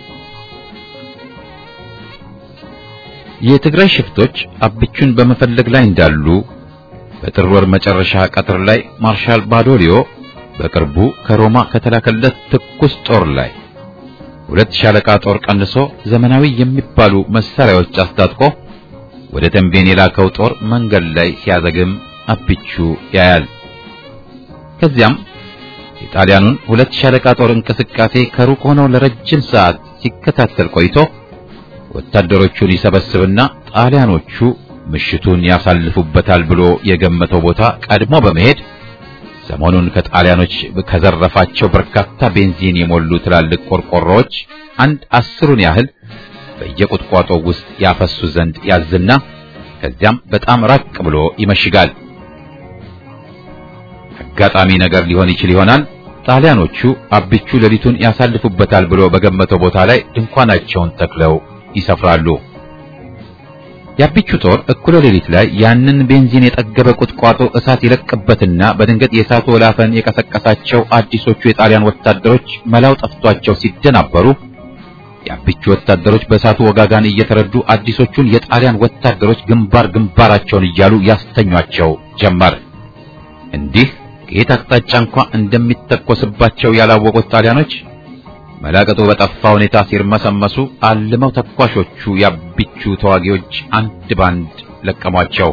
የትግራይ ሽፍቶች አብቹን በመፈለግ ላይ እንዳሉ በጥር ወር መጨረሻ ቀጥር ላይ ማርሻል ባዶሊዮ በቅርቡ ከሮማ ከተላከለት ትኩስ ጦር ላይ ሁለት ሻለቃ ጦር ቀንሶ ዘመናዊ የሚባሉ መሳሪያዎች አስታጥቆ ወደ ተንቤን የላከው ጦር መንገድ ላይ ሲያዘግም አብቹ ያያል። ከዚያም የጣሊያኑን ሁለት ሻለቃ ጦር እንቅስቃሴ ከሩቅ ሆነው ለረጅም ሰዓት ሲከታተል ቆይቶ ወታደሮቹን ይሰበስብና ጣሊያኖቹ ምሽቱን ያሳልፉበታል ብሎ የገመተው ቦታ ቀድሞ በመሄድ ሰሞኑን ከጣሊያኖች ከዘረፋቸው በርካታ ቤንዚን የሞሉ ትላልቅ ቆርቆሮዎች አንድ አስሩን ያህል በየቁጥቋጦ ውስጥ ያፈሱ ዘንድ ያዝና ከዚያም በጣም ራቅ ብሎ ይመሽጋል። አጋጣሚ ነገር ሊሆን ይችል ይሆናል። ጣሊያኖቹ አብቹ ሌሊቱን ያሳልፉበታል ብሎ በገመተው ቦታ ላይ ድንኳናቸውን ተክለው ይሰፍራሉ። የአብቹ ጦር እኩለ ሌሊት ላይ ያንን ቤንዚን የጠገበ ቁጥቋጦ እሳት ይለቅበትና በድንገት የእሳቱ ወላፈን የቀሰቀሳቸው አዲሶቹ የጣሊያን ወታደሮች መላው ጠፍቷቸው ሲደናበሩ የአብቹ ወታደሮች በእሳቱ ወጋጋን እየተረዱ አዲሶቹን የጣሊያን ወታደሮች ግንባር ግንባራቸውን እያሉ ያስተኟቸው ጀመር። እንዲህ ከየት አቅጣጫ እንኳ እንደሚተኮስባቸው ያላወቁት ጣሊያኖች መላቀጡ በጠፋ ሁኔታ ሲርመሰመሱ አልመው ተኳሾቹ የአብቹ ተዋጊዎች አንድ ባንድ ለቀሟቸው።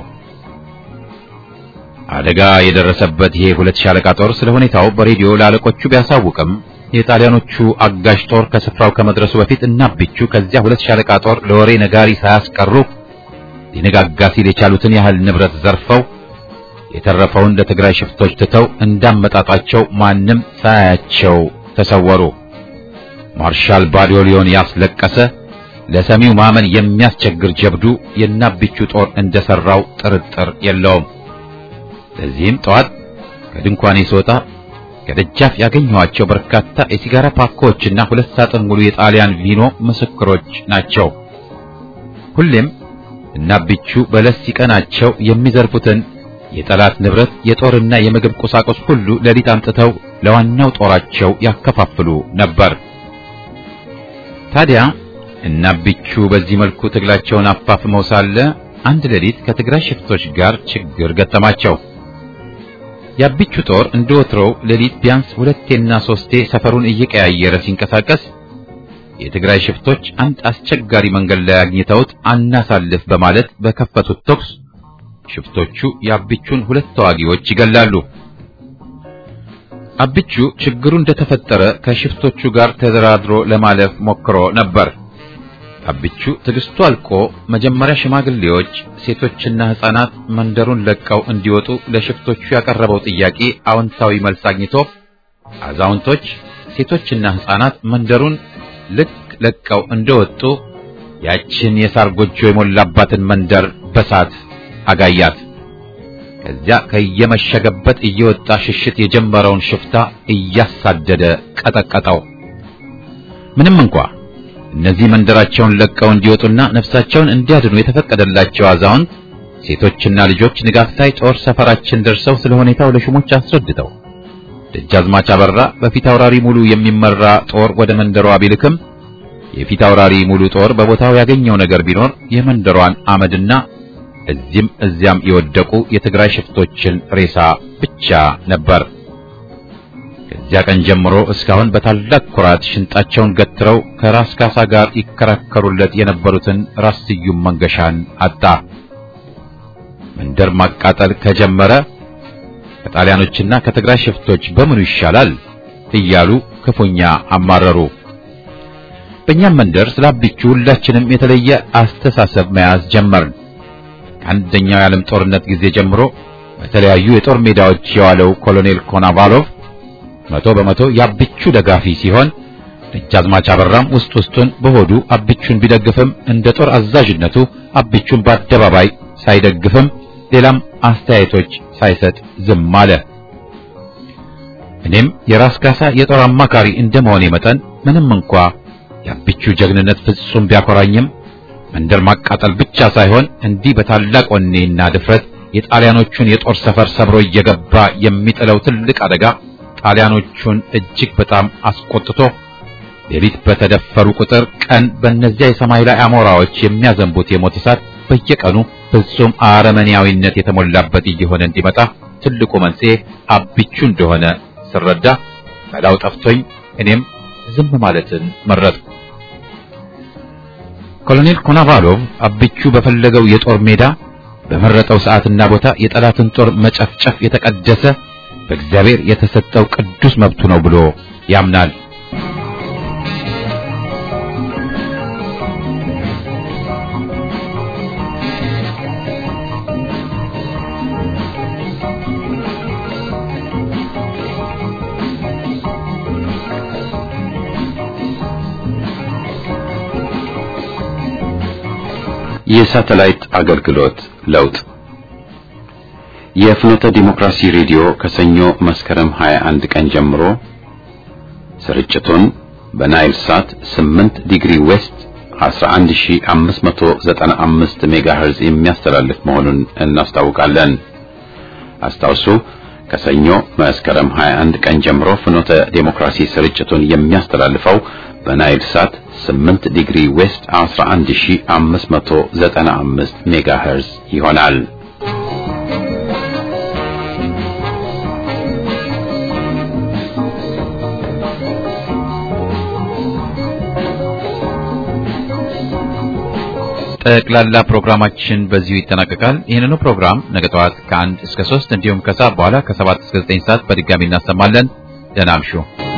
አደጋ የደረሰበት ይሄ ሁለት ሻለቃ ጦር ስለ ሁኔታው በሬዲዮ ለአለቆቹ ቢያሳውቅም የጣሊያኖቹ አጋዥ ጦር ከስፍራው ከመድረሱ በፊት እና አብቹ ከዚያ ሁለት ሻለቃ ጦር ለወሬ ነጋሪ ሳያስቀሩ ሊነጋጋ ሲል የቻሉትን ያህል ንብረት ዘርፈው የተረፈውን ለትግራይ ሽፍቶች ትተው እንዳመጣጣቸው ማንም ሳያቸው ተሰወሩ። ማርሻል ባዶሊዮን ያስለቀሰ ለሰሚው ማመን የሚያስቸግር ጀብዱ የናብቹ ጦር እንደሰራው ጥርጥር የለውም። ለዚህም ጠዋት ከድንኳኔ ስወጣ ከደጃፍ ያገኘኋቸው በርካታ የሲጋራ ፓኮችና ሁለት ሳጥን ሙሉ የጣሊያን ቪኖ ምስክሮች ናቸው። ሁሌም እናብቹ በለስ ሲቀናቸው የሚዘርፉትን የጠላት ንብረት የጦርና የምግብ ቁሳቁስ ሁሉ ሌሊት አምጥተው ለዋናው ጦራቸው ያከፋፍሉ ነበር። ታዲያ እናብቹ በዚህ መልኩ ትግላቸውን አፋፍመው ሳለ አንድ ሌሊት ከትግራይ ሽፍቶች ጋር ችግር ገጠማቸው። የአብቹ ጦር እንደ ወትሮው ሌሊት ቢያንስ ሁለቴና ሶስቴ ሰፈሩን እየቀያየረ ሲንቀሳቀስ የትግራይ ሽፍቶች አንድ አስቸጋሪ መንገድ ላይ አግኝተውት አናሳልፍ በማለት በከፈቱት ተኩስ ሽፍቶቹ የአብቹን ሁለት ተዋጊዎች ይገላሉ። አብቹ ችግሩ እንደተፈጠረ ከሽፍቶቹ ጋር ተደራድሮ ለማለፍ ሞክሮ ነበር። አብቹ ትዕግስቱ አልቆ መጀመሪያ ሽማግሌዎች፣ ሴቶችና ሕፃናት መንደሩን ለቀው እንዲወጡ ለሽፍቶቹ ያቀረበው ጥያቄ አዎንታዊ መልስ አግኝቶ አዛውንቶች፣ ሴቶችና ሕፃናት መንደሩን ልክ ለቀው እንደወጡ ያችን የሳር ጎጆ የሞላባትን መንደር በሳት አጋያት። ከዚያ ከየመሸገበት እየወጣ ሽሽት የጀመረውን ሽፍታ እያሳደደ ቀጠቀጠው። ምንም እንኳ እነዚህ መንደራቸውን ለቀው እንዲወጡና ነፍሳቸውን እንዲያድኑ የተፈቀደላቸው አዛውንት፣ ሴቶችና ልጆች ንጋት ላይ ጦር ሰፈራችን ደርሰው ስለ ሁኔታው ለሹሞች አስረድተው ደጃዝማች አበራ በፊት አውራሪ ሙሉ የሚመራ ጦር ወደ መንደሯ ቢልክም የፊት አውራሪ ሙሉ ጦር በቦታው ያገኘው ነገር ቢኖር የመንደሯን አመድና እዚህም እዚያም የወደቁ የትግራይ ሽፍቶችን ሬሳ ብቻ ነበር። ከዚያ ቀን ጀምሮ እስካሁን በታላቅ ኩራት ሽንጣቸውን ገትረው ከራስ ካሳ ጋር ይከራከሩለት የነበሩትን ራስ ስዩም መንገሻን አጣ። መንደር ማቃጠል ከጀመረ ከጣሊያኖችና ከትግራይ ሽፍቶች በምኑ ይሻላል እያሉ ክፉኛ አማረሩ። በእኛም መንደር ስለ አብቹ ሁላችንም የተለየ አስተሳሰብ መያዝ ጀመርን። ከአንደኛው የዓለም ጦርነት ጊዜ ጀምሮ በተለያዩ የጦር ሜዳዎች የዋለው ኮሎኔል ኮናቫሎቭ መቶ በመቶ የአብቹ ደጋፊ ሲሆን ደጃዝማች አበራም ውስጥ ውስጡን በሆዱ አብቹን ቢደግፍም እንደ ጦር አዛዥነቱ አብቹን በአደባባይ ሳይደግፍም ሌላም አስተያየቶች ሳይሰጥ ዝም አለ። እኔም የራስ ካሳ የጦር አማካሪ እንደመሆኔ መጠን ምንም እንኳ የአብቹ ጀግንነት ፍጹም ቢያኮራኝም መንደር ማቃጠል ብቻ ሳይሆን እንዲህ በታላቅ ወኔና ድፍረት የጣሊያኖቹን የጦር ሰፈር ሰብሮ እየገባ የሚጥለው ትልቅ አደጋ ጣሊያኖቹን እጅግ በጣም አስቆጥቶ ሌሊት በተደፈሩ ቁጥር ቀን በእነዚያ የሰማይ ላይ አሞራዎች የሚያዘንቡት የሞት እሳት በየቀኑ ፍጹም አረመኔያዊነት የተሞላበት እየሆነ እንዲመጣ ትልቁ መንስኤ አብቹ እንደሆነ ስረዳ መላው ጠፍቶኝ እኔም ዝም ማለትን መረጥኩ። ኮሎኔል ኮናቫሎቭ አብቹ በፈለገው የጦር ሜዳ በመረጠው ሰዓትና ቦታ የጠላትን ጦር መጨፍጨፍ የተቀደሰ በእግዚአብሔር የተሰጠው ቅዱስ መብቱ ነው ብሎ ያምናል። የሳተላይት አገልግሎት ለውጥ የፍኖተ ዲሞክራሲ ሬዲዮ ከሰኞ መስከረም 21 ቀን ጀምሮ ስርጭቱን በናይል ሳት 8 ዲግሪ ዌስት 11595 ሜጋሄርዝ የሚያስተላልፍ መሆኑን እናስታውቃለን። አስታውሱ ከሰኞ መስከረም 21 ቀን ጀምሮ ፍኖተ ዲሞክራሲ ስርጭቱን የሚያስተላልፈው በናይል ሳት 8 ዲግሪ ዌስት 11595 ሜጋሄርዝ ይሆናል። ጠቅላላ ፕሮግራማችን በዚሁ ይጠናቀቃል። ይህንኑ ፕሮግራም ነገ ጠዋት ከአንድ እስከ ሶስት እንዲሁም ከሰዓት በኋላ ከሰባት እስከ ዘጠኝ ሰዓት በድጋሚ እናሰማለን። ደህና እምሹ።